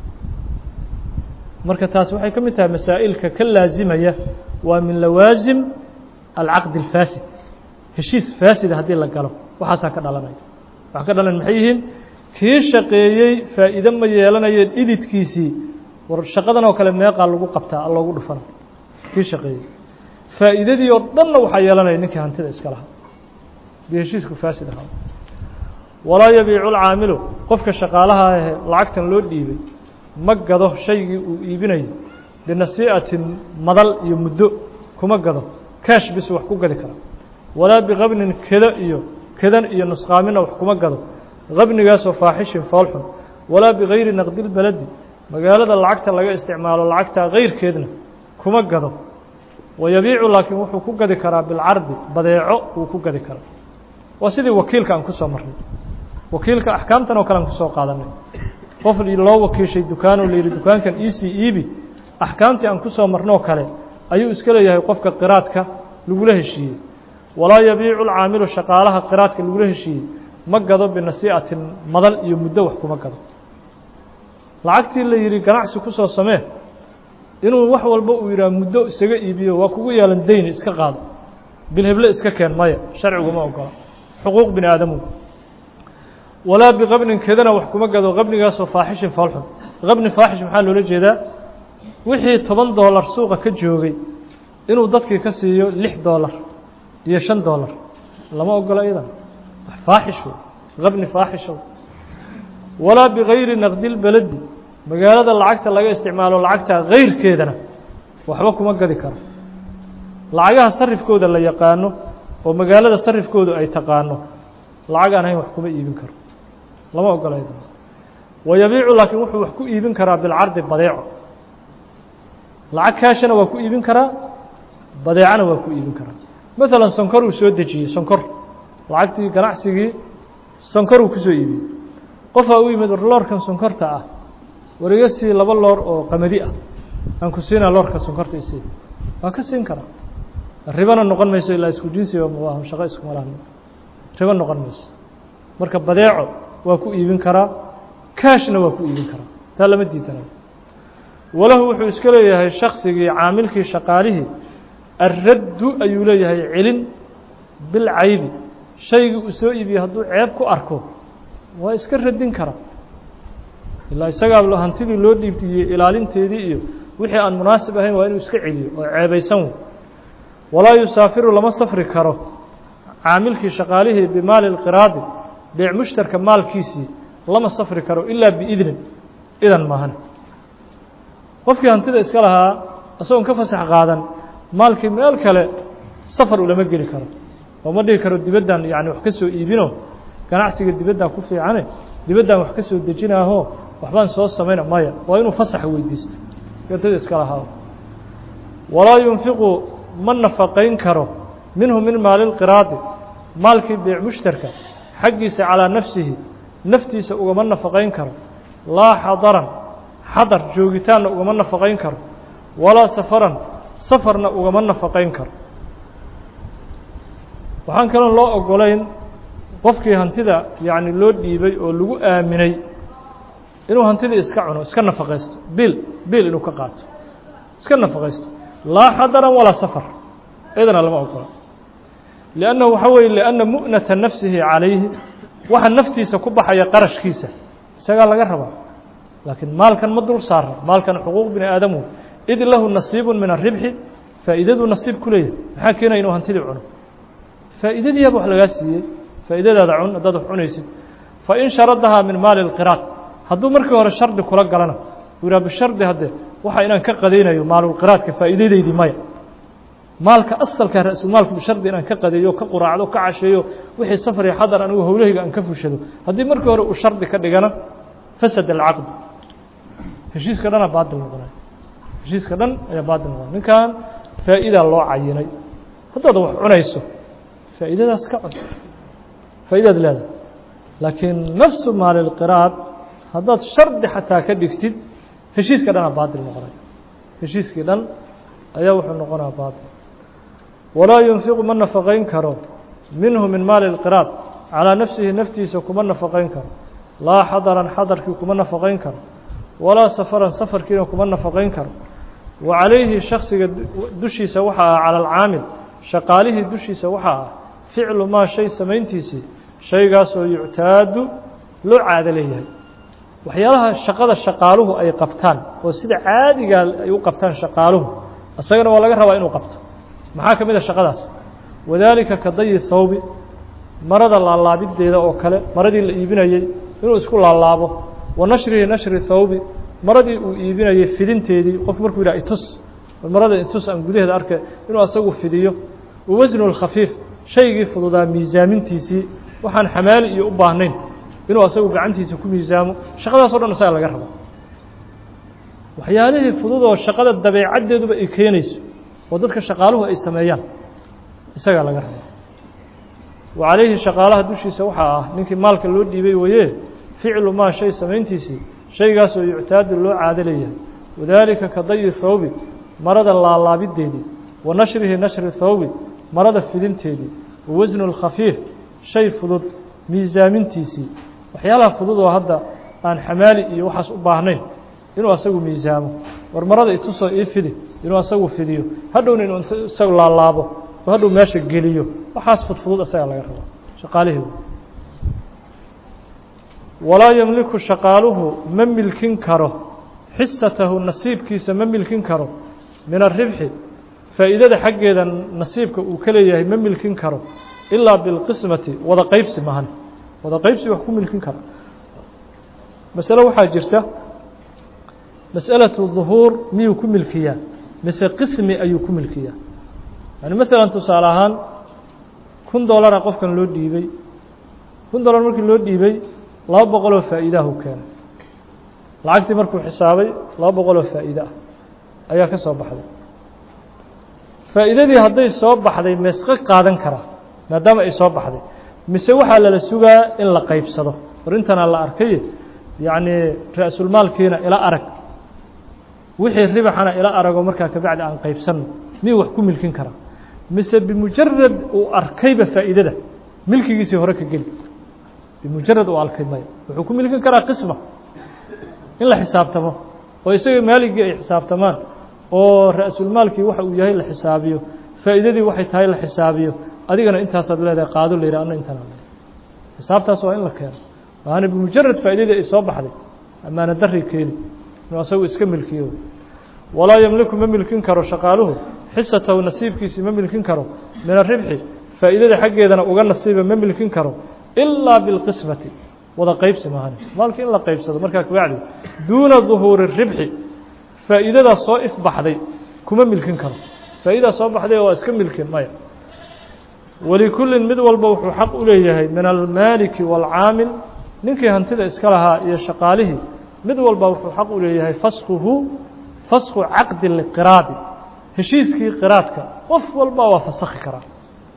marka taas waxay ka mid tahay masaa'ilka ka laazimaya waa min lawaasim alcaqdi alfaasid heshiis faasida haddii la galo waxaasaa ka dhalanaya waxa ka dhalan maxay yihiin kii shaqeeyey faa'iide ma yeelanayo dhididkiisii war shaqadan oo kale meeqaa lagu qabtaa loogu dhufana kii shaqeeyey faa'iidadii oo dhanna waxaa yeelanaya ninkii hantida iska lahaa dii heshiisku faasid ahaa walaa yabiicu lcaamilu qofka shaqaalaha ahe lacagtan loo dhiibay ma gado shaygii uu iibinayo binasii'atin madal iyo muddo kuma gado kaash bis wax ku gadi kara walaa biqabnin keda iyo kedan iyo nusqaamina wax kuma gado qabnigaasoo faaxishin foolxun walaa bigayri naqdilbaladi magaalada lacagta laga isticmaalo lacagtaa kayrkeedna kuma gado wayabiicu laakiin wuxuu ku gadi karaa bilcardi badeeco wuu ku gadi karaa waa sidii wakiilka aan kusoo marnay wakiilka axkaamtan oo kale aan kusoo qaadanay qof loo wakiishay dukaanoo la yidhi dukaankan iisii iibi axkaamtii aan kusoo marnoo kale ayuu iska leeyahay qofka qiraadka lagula heshiiyey walaa yabiicu lcaamilu shaqaalaha qiraadka lagula heshiiyey ma gado binasii'atin madal iyo muddo wax kuma gado lacagtii la yidhi ganacsi kusoo samee inuu wax walba uu yidhaha muddo isaga iibiyo waa kugu yeelan dayni iska qaado bilheble iska keen maya sharciguma ogola xuquuq bini aadamu walaa biqabnin kedana wax kuma gado qabnigaasoo faaxishin foolxun qabni faaxish maxaa loola jeedaa wixii toban doolar suuqa ka joogay inuu dadkii ka siiyo lix doolar iyo shan doolar lama ogola iyadan faaxish wey qabni faaxisha walaa bigayri naqdilbaladi magaalada lacagta laga isticmaalo lacagta kayrkeedana waxba kuma gadi karo lacagaha sarifkooda la yaqaano oo magaalada sarifkoodu ay taqaano lacag aan ahayn wax kuma iibin karo lama ogola iyadan wayabiicu laakiin wuxuu wax ku iibin karaa bilcardi badeeco lacag kaashana waa ku iibin karaa badeecana waa ku iibin karaa maalan sonkor uu soo dejiyey sonkor lacagtii ganacsigii sonkor uu kusoo iibiyey qofaa u yimid war loorkan sonkorta ah war iga sii laba loor oo qamadi ah aan ku siinaa loorka sonkorta isii waa ka siin karaa ribana noqon mayso ilaa isku jinsiba maaha shaqo iskuma lahan ribo noqon mayso marka badeeco waa ku iibin karaa kaashna waa ku iibin karaa taa lama diidana walahu wuxuu iska leeyahay shaksigii caamilkii shaqaalihii alraddu ayuu leeyahay celin bilcaybi shaygii uu soo iibiyey hadduu ceeb ku arko waa iska radin karaa ilaa isagaa hantidii loo dhiibtiyey ilaalinteedii iyo wixii aan munaasib ahayn waa inuu iska celiyo oo ceebaysan wey walaa yusaafiru lama safri karo caamilkii shaqaalihii bimaali lqiraadi beec mushtarka maalkiisii lama safri karo ilaa biidnin idan maahan qofkii hantida iska lahaa isagoon ka fasax qaadan maalkii meel kale safar ulama geli karo oo ma dhihi karo dibaddan yani wax ka soo iibino ganacsiga dibaddan ku fiicane dibaddan wax ka soo dejinaaho waxbaan soo samayna maya waa inuu fasax weydiisto hantida iska lahaa walaa yunfiqu ma nafaqayn karo minhu min maali lqiraadi maalkii beec mushtarka xaggiisa calaa nafsihi naftiisa ugama nafaqayn karo laa xadaran xadar joogitaanna ugama nafaqayn karo walaa safaran safarna ugama nafaqayn karo waxaan kaloo loo ogolayn qofkii hantida yacni loo dhiibay oo lagu aaminay inuu hantidii iska cuno iska nafaqaysto bil bil inuu ka qaato iska nafaqaysto laa xadaran walaa safar cidana lama ogola liannahu waxaa weeye lianna mu'nata nafsihi calayhi waxa naftiisa ku baxaya qarashkiisa isagaa laga rabaa laakiin maalkan ma dul saara maalkan xuquuq bini aadamu id lahu nasiibu min aribxi faa'iidaduu nasiib ku leeyahay maxaa keenaya inuu hantidii cuno faa'iidadiiaba wax lagaa siiyey faa'iidadaada cun haddaad wax cunaysid fain sharadahaa min maali اlqiraad hadduu markii hore shardi kula galana uu yidhaha bishardi hadde waxa inaan ka qadaynayo maalulqiraadka faa'iidadaydii maya maalka asalka ra-sulmaalku bishardi inaan ka qadeeyo ka quraacdo ka casheeyo wixii safar iyo xadar anigu howlahayga aan ka fushado haddii markii hore uu shardi ka dhigana fasad alcaqd heshiiska dhana baadil noqonaya heshiiska dhan ayaa baadil noqonaya ninkan faa'idaa loo cayinay haddaad wax cunayso faa'iidadaas ka cun faa'idaad leedahay laakiin nafsu maalilqiraad haddaad shardi xataa ka dhigtid heshiiska dhanaa baadil noqonaya heshiiskii dhan ayaa wuxuu noqonaya baadil walaa yunfiqu ma nafaqayn karo minhu min maali اlqiraad calىa nafsihi naftiisa kuma nafaqayn karo laa xadaran xadarkii kuma nafaqayn karo walaa safaran safarkiina kuma nafaqayn karo wa calayhi shaksiga dushiisa waxaa ah cala alcaamil shaqaalihii dushiisa waxaa ah ficlu maa shay samayntiisii shaygaasoo yuctaadu loo caado leeyahay waxyaalaha shaqada shaqaaluhu ay qabtaan oo sida caadigaa ay u qabtaan shaqaaluhu isagana waa laga rabaa inuu qabto maxaa ka mid a shaqadaas wadaalika ka dayi thawbi marada laalaabideeda oo kale maradii la iibinayey inuu isku laalaabo wa nashrihi nashri thawbi maradii uu iibinayey fidinteedii qof markuu yidhaha itus marada intus aan gudaheeda arkay inuu asagu fidiyo wa wasnu lkhafiif shaygii fududaa miisaamintiisii waxaan xamaali iyo u baahnayn inuu asagu gacantiisa ku miisaamo shaqadaas o dhan isaga laga rabo waxyaalihii fudud oo shaqada dabeecaddeeduba ay keenayso oo dadka shaqaaluhu ay sameeyaan isagaa laga rabo wa calayhi shaqaalaha dushiisa waxaa ah ninkii maalka loo dhiibay waye ficlu maa shay samayntiisii shaygaasoo yuctaadu loo caado leeyahay wadaalika ka dayi thawbi marada laalaabideedii wa nashrihi nashri thawbi marada fidinteedii wa wasnu lkhafiif shay fudud miisaamintiisii waxyaalaha fudud oo hadda aan xamaali iyo waxaas u baahnayn inuu asagu miisaamo war marada itusoo ii fidi inuu asagu fidiyo hadhowna inuu isagu laalaabo oo hadhow meesha geliyo waxaas fudfudud isagaa laga rabo shaqaalihii walaa yemliku shaqaaluhu ma milkin karo xisatahu nasiibkiisa ma milkin karo min aribxi faa'iidada xaggeeda nasiibka uu ka leeyahay ma milkin karo ilaa bilqismati wada qaybsi mahan wada qaybsi wax ku milkin kara masale waxaa jirta mas'alatu duhuur miyuu ku milkiyaa mise qismi ayuu ku milkiyaa yani maalan tusaale ahaan kun dollara qofkan loo dhiibay kun dollar markii loo dhiibay laba boqoloo faa'iidahu keenay lacagtii markuu xisaabay laba boqoloo faa'iide ah ayaa ka soo baxday faa'iidadii hadday soo baxday meesqa qaadan karaa maadaama ay soo baxday mise waxaa lala sugaa in la qaybsado arrintanaa la arkay yacnii ra-sulmaalkiina ila arag wixii ribaxana ila arago markaa kabacdi aan qaybsanno miyuu wax ku milkin karaa mise bimujarad uu arkayba faa'iidada milkigiisii hore ka geli bimujarad uu arkay maya wuxuu ku milkin karaa qisma in la xisaabtamo oo isaga maaligii ay xisaabtamaan oo ra-sulmaalkii waxa uu yahay la xisaabiyo faa'iidadii waxay tahay la xisaabiyo adigana intaasaad leedahay qaado la yidhah anna intaan xisaabtaas waa in la keeno waana bimujarad faa'iidadii ay soo baxday amaana darri keeni inuu asagu iska milkiyo walaa yemliku ma milkin karo shaqaaluhu xisatahu nasiibkiisii ma milkin karo min aribxi faa'iidada xaggeedana uga nasiiba ma milkin karo ilaa bilqismati wada qaybsi mahan maalkii in la qaybsado markaa kabacdi duuna duhuuri ribxi faa'iidadaas soo ifbaxday kuma milkin karo faa'idadaa soo baxday waa iska milkin maya walikullin mid walba wuxuu xaq u leeyahay min almaaliki waalcaamil ninkii hantida iska lahaa iyo shaqaalihii mid walba wuxuu xaq u leeyahay faskuhu fasku caqdi liqiraadi heshiiskii qiraadka qof walba waa fasakhi karaa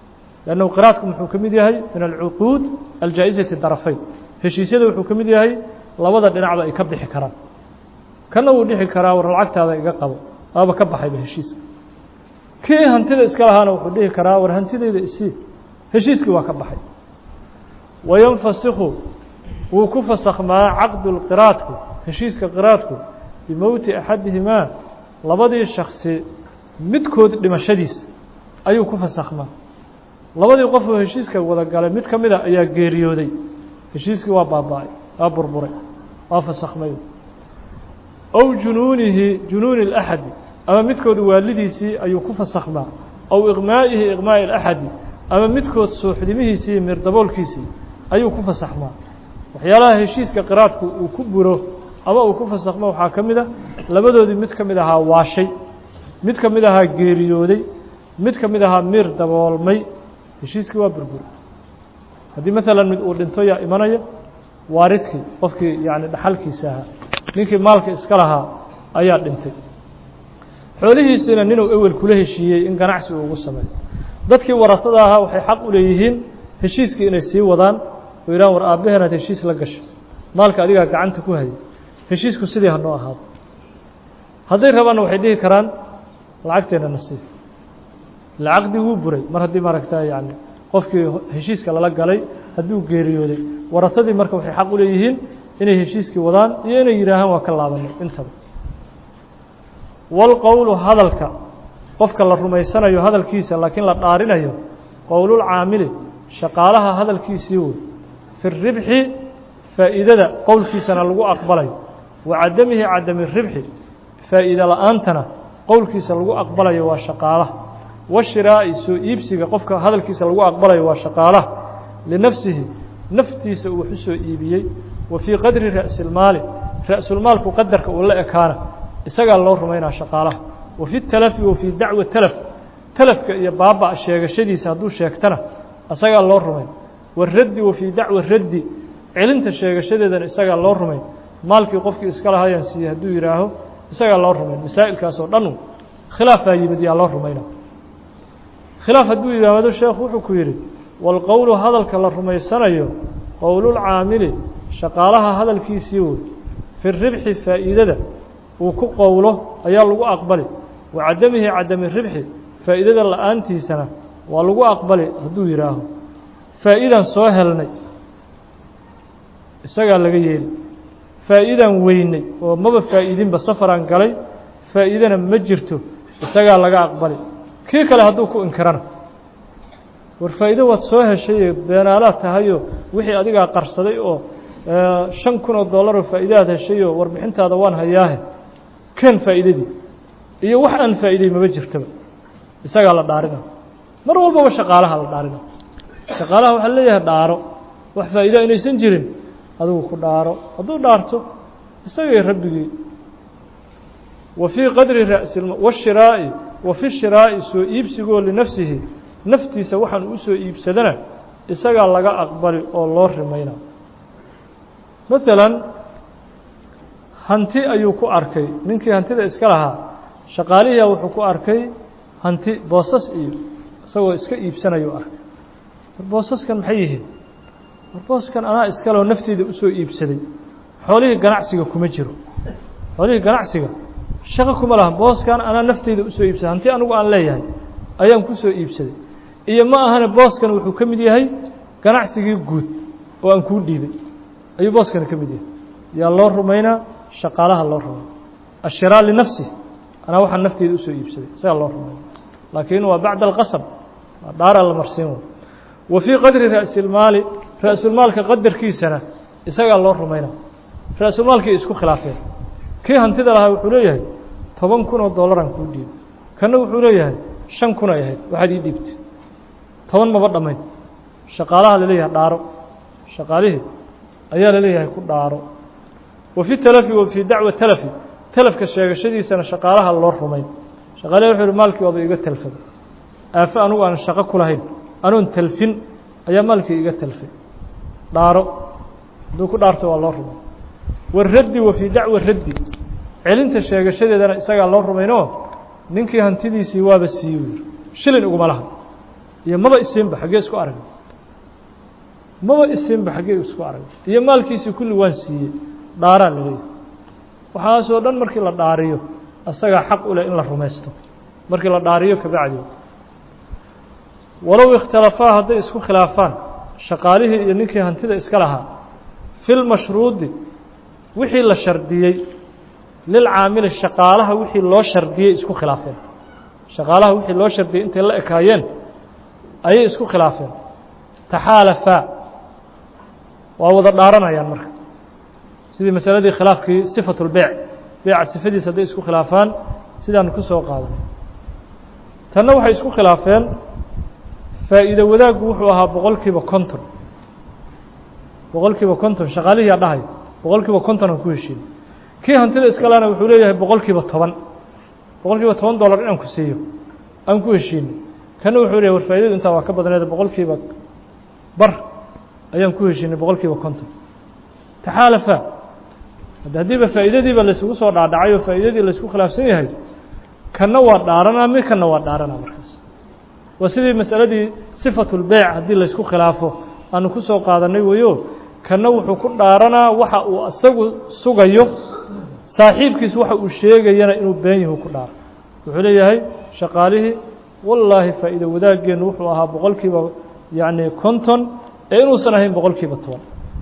lannahu qiraadku muxuu ka mid yahay min alcuquud aljaa'izati darafayn heshiisyada wuxuu ka mid yahay labada dhinacba ay ka bixi karaan kana wuu dhixi karaa war lacagtaada iga qabo aaba ka baxayba heshiiska kii hantida iska lahaana wuxuu dhihi karaa war hantidayda isii heshiiskii waa ka baxay wayanfasikhu wuu ku fasakhmaa caqdu lqiraadku heshiiska qiraadku bimowti axadihimaa labadii shaksi midkood dhimashadiisa ayuu ku fasakhmaa labadii qofoo heshiiska wada galay mid ka mida ayaa geeriyooday heshiiskii waa baaba-ay waa burburay waa fasakhmay ow junuunihi junuuni اlaxadi ama midkood waalidiisii ayuu ku fasakhmaa ow iqmaa'ihi iqmaa'i اlaxadi ama midkood suuxdimihiisii mirdaboolkiisii ayuu ku fasakhmaa waxyaalaha heshiiska qiraadku uu ku buro ama uu ku fasakhmo waxaa ka mid a labadoodii mid ka mid ahaa waashay mid ka mid ahaa geeriyooday mid ka mid ahaa mir daboolmay heshiiskii waa burburi haddii maalan mid uu dhinto yaa imanaya waaridkii qofkii yani dhaxalkiisa ahaa ninkii maalka iska lahaa ayaa dhintay xoolihiisiina ninuu ewel kula heshiiyey in ganacsi uu ugu sameeyo dadkii waratada ahaa waxay xaq u leeyihiin heshiiskii inay sii wadaan oo yidhahan war aabbaheenaad heshiis la gasho maalka adigaa gacanta ku hayay heshiisku sidii hanoo ahaado hadday rabaanna waxay dhihi karaan lacagteena nasiib lacaqdii wuu buray mar haddii maaragta yani qofkii heshiiska lala galay hadduu geeriyooday waratadii marka waxay xaq u leeyihiin inay heshiiskii wadaan iyo inay yidhaahaan waa ka laabanay intaba walqowlu hadalka qofka la rumaysanayo hadalkiisa laakiin la dhaarinayo qowlulcaamili shaqaalaha hadalkiisii wey fi ribxi faa'iidada qowlkiisana lagu aqbalayo wa cadamihi cadami ribxi faa'iide la-aantana qowlkiisa lagu aqbalayo waa shaqaalaha washiraa'i soo iibsiga qofka hadalkiisa lagu aqbalayo waa shaqaalaha linafsihi naftiisa uu wax u soo iibiyey wa fii qadri ra'silmaali ra'sulmaalku qadarka uu la ekaana isagaa loo rumaynaa shaqaalaha wa fi talafi wa fii dacwa talaf talafka iyo baaba sheegashadiisa hadduu sheegtana isagaa loo rumayn waraddi wa fii dacwa raddi celinta sheegashadeedana isagaa loo rumayn maalkii qofkii iska lahayaan siiyey hadduu yidhaaho isagaa loo rumayn masaa'ilkaas oo dhan khilaafaa yimid yaa loo rumayna khilaaf hadduu yimaado sheekhu wuxuu ku yidhi walqowlu hadalka la rumaysanayo qowlulcaamili shaqaalaha hadalkiisii wey fi ribxi faa'iidada uu ku qowlo ayaa lagu aqbali wa cadamihi cadami ribxi faa'iidada la-aantiisana waa lagu aqbali hadduu yidhaaho faa'iidaan soo helnay isagaa laga yeeli faa'iidaan weynay oo maba faa'iidinba safaraan galay faa'iidana ma jirto isagaa laga aqbali kii kale hadduu ku inkirana war faa'iido waad soo heshaye beenaalaad tahayoo wixii adigaa qarsaday oo shan kun oo dollaroo faa'iidaad heshayoo warbixintaada waan hayaahe ken faa'iidadii iyo wax aan faa'iiday maba jirtaba isagaa la dhaarina mar walbaba shaqaalaha la dhaarina shaqaalaha waxaa leeyahay dhaaro wax faa'iida inaysan jirin adigu ku dhaaro hadduu dhaarto isagay rabbigii wa fii qadri ra'si washiraa'i wa fi shiraa'i soo iibsigoo linafsihi naftiisa waxaan u soo iibsadana isagaa laga aqbali oo loo rimayna maalan hanti ayuu ku arkay ninkii hantida iska lahaa shaqaalihiia wuxuu ku arkay hanti boosas iyo isagoo iska iibsanayuu arkay war boosaskan maxay yihiin war booskan anaa iskaleo nafteyda usoo iibsaday xoolihii ganacsiga kuma jiro xoolihii ganacsiga shaqo kuma laha booskan anaa nafteyda usoo iibsaday hanti anigu aan leeyahay ayaan kusoo iibsaday iyo ma ahane booskan wuxuu ka mid yahay ganacsigii guud oo aan kuu dhiibay ayuu booskani ka mid yahay yaa loo rumaynaa shaqaalaha loo rumay ashiraa linafsi anaa waxaan nafteyda usoo iibsaday isagaa loo rumayna laakiin waa bacda alqasab waa dhaaraa la marsiin way wa fii qadri ra'silmaali ra'sulmaalka qadarkiisana isagaa loo rumayna ra'sulmaalkii isku khilaafeen kii hantida lahaa wuxuu leeyahay toban kun oo dollaraan kuu dhiibay kanna wuxuu leeyahay shan kun ay ahayd waxaad ii dhiibtay toban maba dhammayn shaqaalaha laleeyahay dhaaro shaqaalihii ayaa laleeyahay ku dhaaro wa fi talafi wa fii dacwa talafi talafka sheegashadiisana shaqaalaha loo rumayn shaqaalihi wuxuu uhi maalkii waaba iga talfaday aafo anugu aan shaqo ku lahayn anoon talfin ayaa maalkii iga talfay dhaaro hadduu ku dhaarto waa loo rumay waraddi wa fii dacwa raddi celinta sheegashadeedana isagaa loo rumaynoo ninkii hantidiisii waaba siiye u yiri shilin iguma laha iyo maba isiinba xaggee isku aragay maba isiinba xaggee isku aragay iyo maalkiisii kulli waan siiyey dhaaraa la leeyahay waxaasoo dhan markii la dhaariyo asagaa xaq u leh in la rumaysto markii la dhaariyo kabacdi walow ikhtalafaa hadday isku khilaafaan shaqaalihii iyo ninkii hantida iska lahaa fi lmashruudi wixii la shardiyey lilcaamili shaqaalaha wixii loo shardiyey isku khilaafeen shaqaalaha wixii loo shardiyey intay la ekaayeen ayay isku khilaafeen taxaalafaa waa wada dhaaranayaan marka sidii masaladii khilaafkii sifatu lbeyc beyca sifadiisa hadday isku khilaafaan sidaanu ku soo qaadanay tanna waxay isku khilaafeen faa'iido wadaaggu wuxuu ahaa boqol kiiba konton boqol kiiba konton shaqaalihiyaa dhahay boqol kiiba konton aan ku heshiin kii hantida iskalena wuxuu leeyahay boqol kiiba toban boqol kiiba toban dollar inaan ku siiyo aan ku heshiino kana wuxuu leeyahay war faa'idadu intaa waa ka badneed boqol kiiba bar ayaan ku heshiinay boqol kiiba konton taxaalafa hadda haddiiba faa'iidadiiba laysugu soo dhaadhacay oo faa'iidadii laysku khilaafsan yahay kanna waa dhaaranaa mid kanna waa dhaaranaa markaas waa sidii masaladii sifatu lbeyc haddii laysku khilaafo aanu ku soo qaadanay weyo kanna wuxuu ku dhaaranaa waxa uu isagu sugayo saaxiibkiis waxa uu sheegayana inuu been yahu ku dhaaro wuxuu leeyahay shaqaalihii wallaahi faa'iido wadaageennu wuxuu ahaa boqol kiiba yacni konton ee inuusan ahayn boqol kiiba toban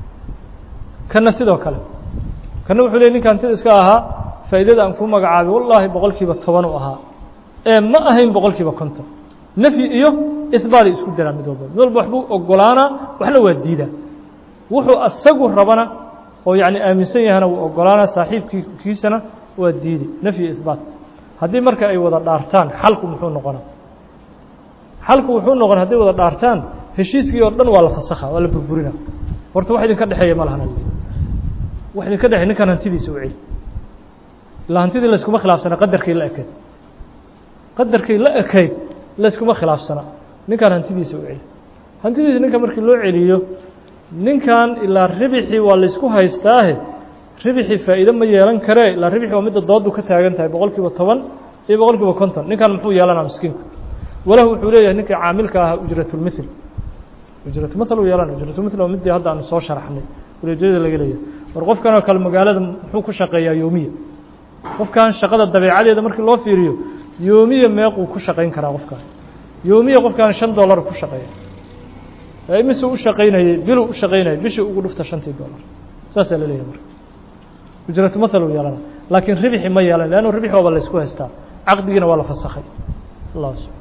kanna sidoo kale kanna wuxuu leeyay ninka hantida iska ahaa faa'iidada aan kuu magacaabay wallaahi boqol kiiba toban u ahaa ee ma ahayn boqol kiiba konton nafyi iyo ihbaaday isku daraan mid walba mid walba waxbuu ogolaanaa waxna waa diidaa wuxuu asagu rabana oo yacni aaminsan yahana wuu ogolaanaa saaxiibkii kiisana waa diidi nafyi ihbaat haddii marka ay wada dhaartaan xalku muxuu noqonaa xalku wuxuu noqon hadday wada dhaartaan heshiiskii oo dhan waa la fasakha waa la burburina horta wax idinka dhexeeya ma lahan wax idinka dhexeey ninkan hantidiisa u celi ilaa hantidii layskuma khilaafsana qadarkii la ekayd qadarkii la ekayd layskuma khilaafsana ninkan hantidiisa u celi hantidiisa ninka markii loo celiyo ninkan ilaa ribixii waa laysku haystaahe ribixii faa'iido ma yeelan karee ilaa ribixii waa midda doodu ka taagan tahay boqol kiiba toban iyo boqol kiiba konton ninkan muxuu yeelanaa miskiinka walahu wuxuu leeyahay ninkii caamilka ahaa ujratulmithl ujratulmithl uu yeelana ujratulmithl waa midii hadda aanu soo sharaxnay uleedyada laga leeyahay war qofkan oo kale magaalada muxuu ku shaqeeyaa yoomiya qofkan shaqada dabeecadeeda markii loo fiiriyo yoomiya meequu ku shaqayn karaa qofkan yoomiya qofkan shan dollar ku shaqeeya imise u shaqaynayey biluu u shaqaynayay bishii ugu dhufta shantii dollar saasaa la leeyahay marka ujratu mathal uu yeelana laakiin ribixi ma yeelan leannu ribix waaba laysku haystaa caqdigiina waa la fasakhay allah subaa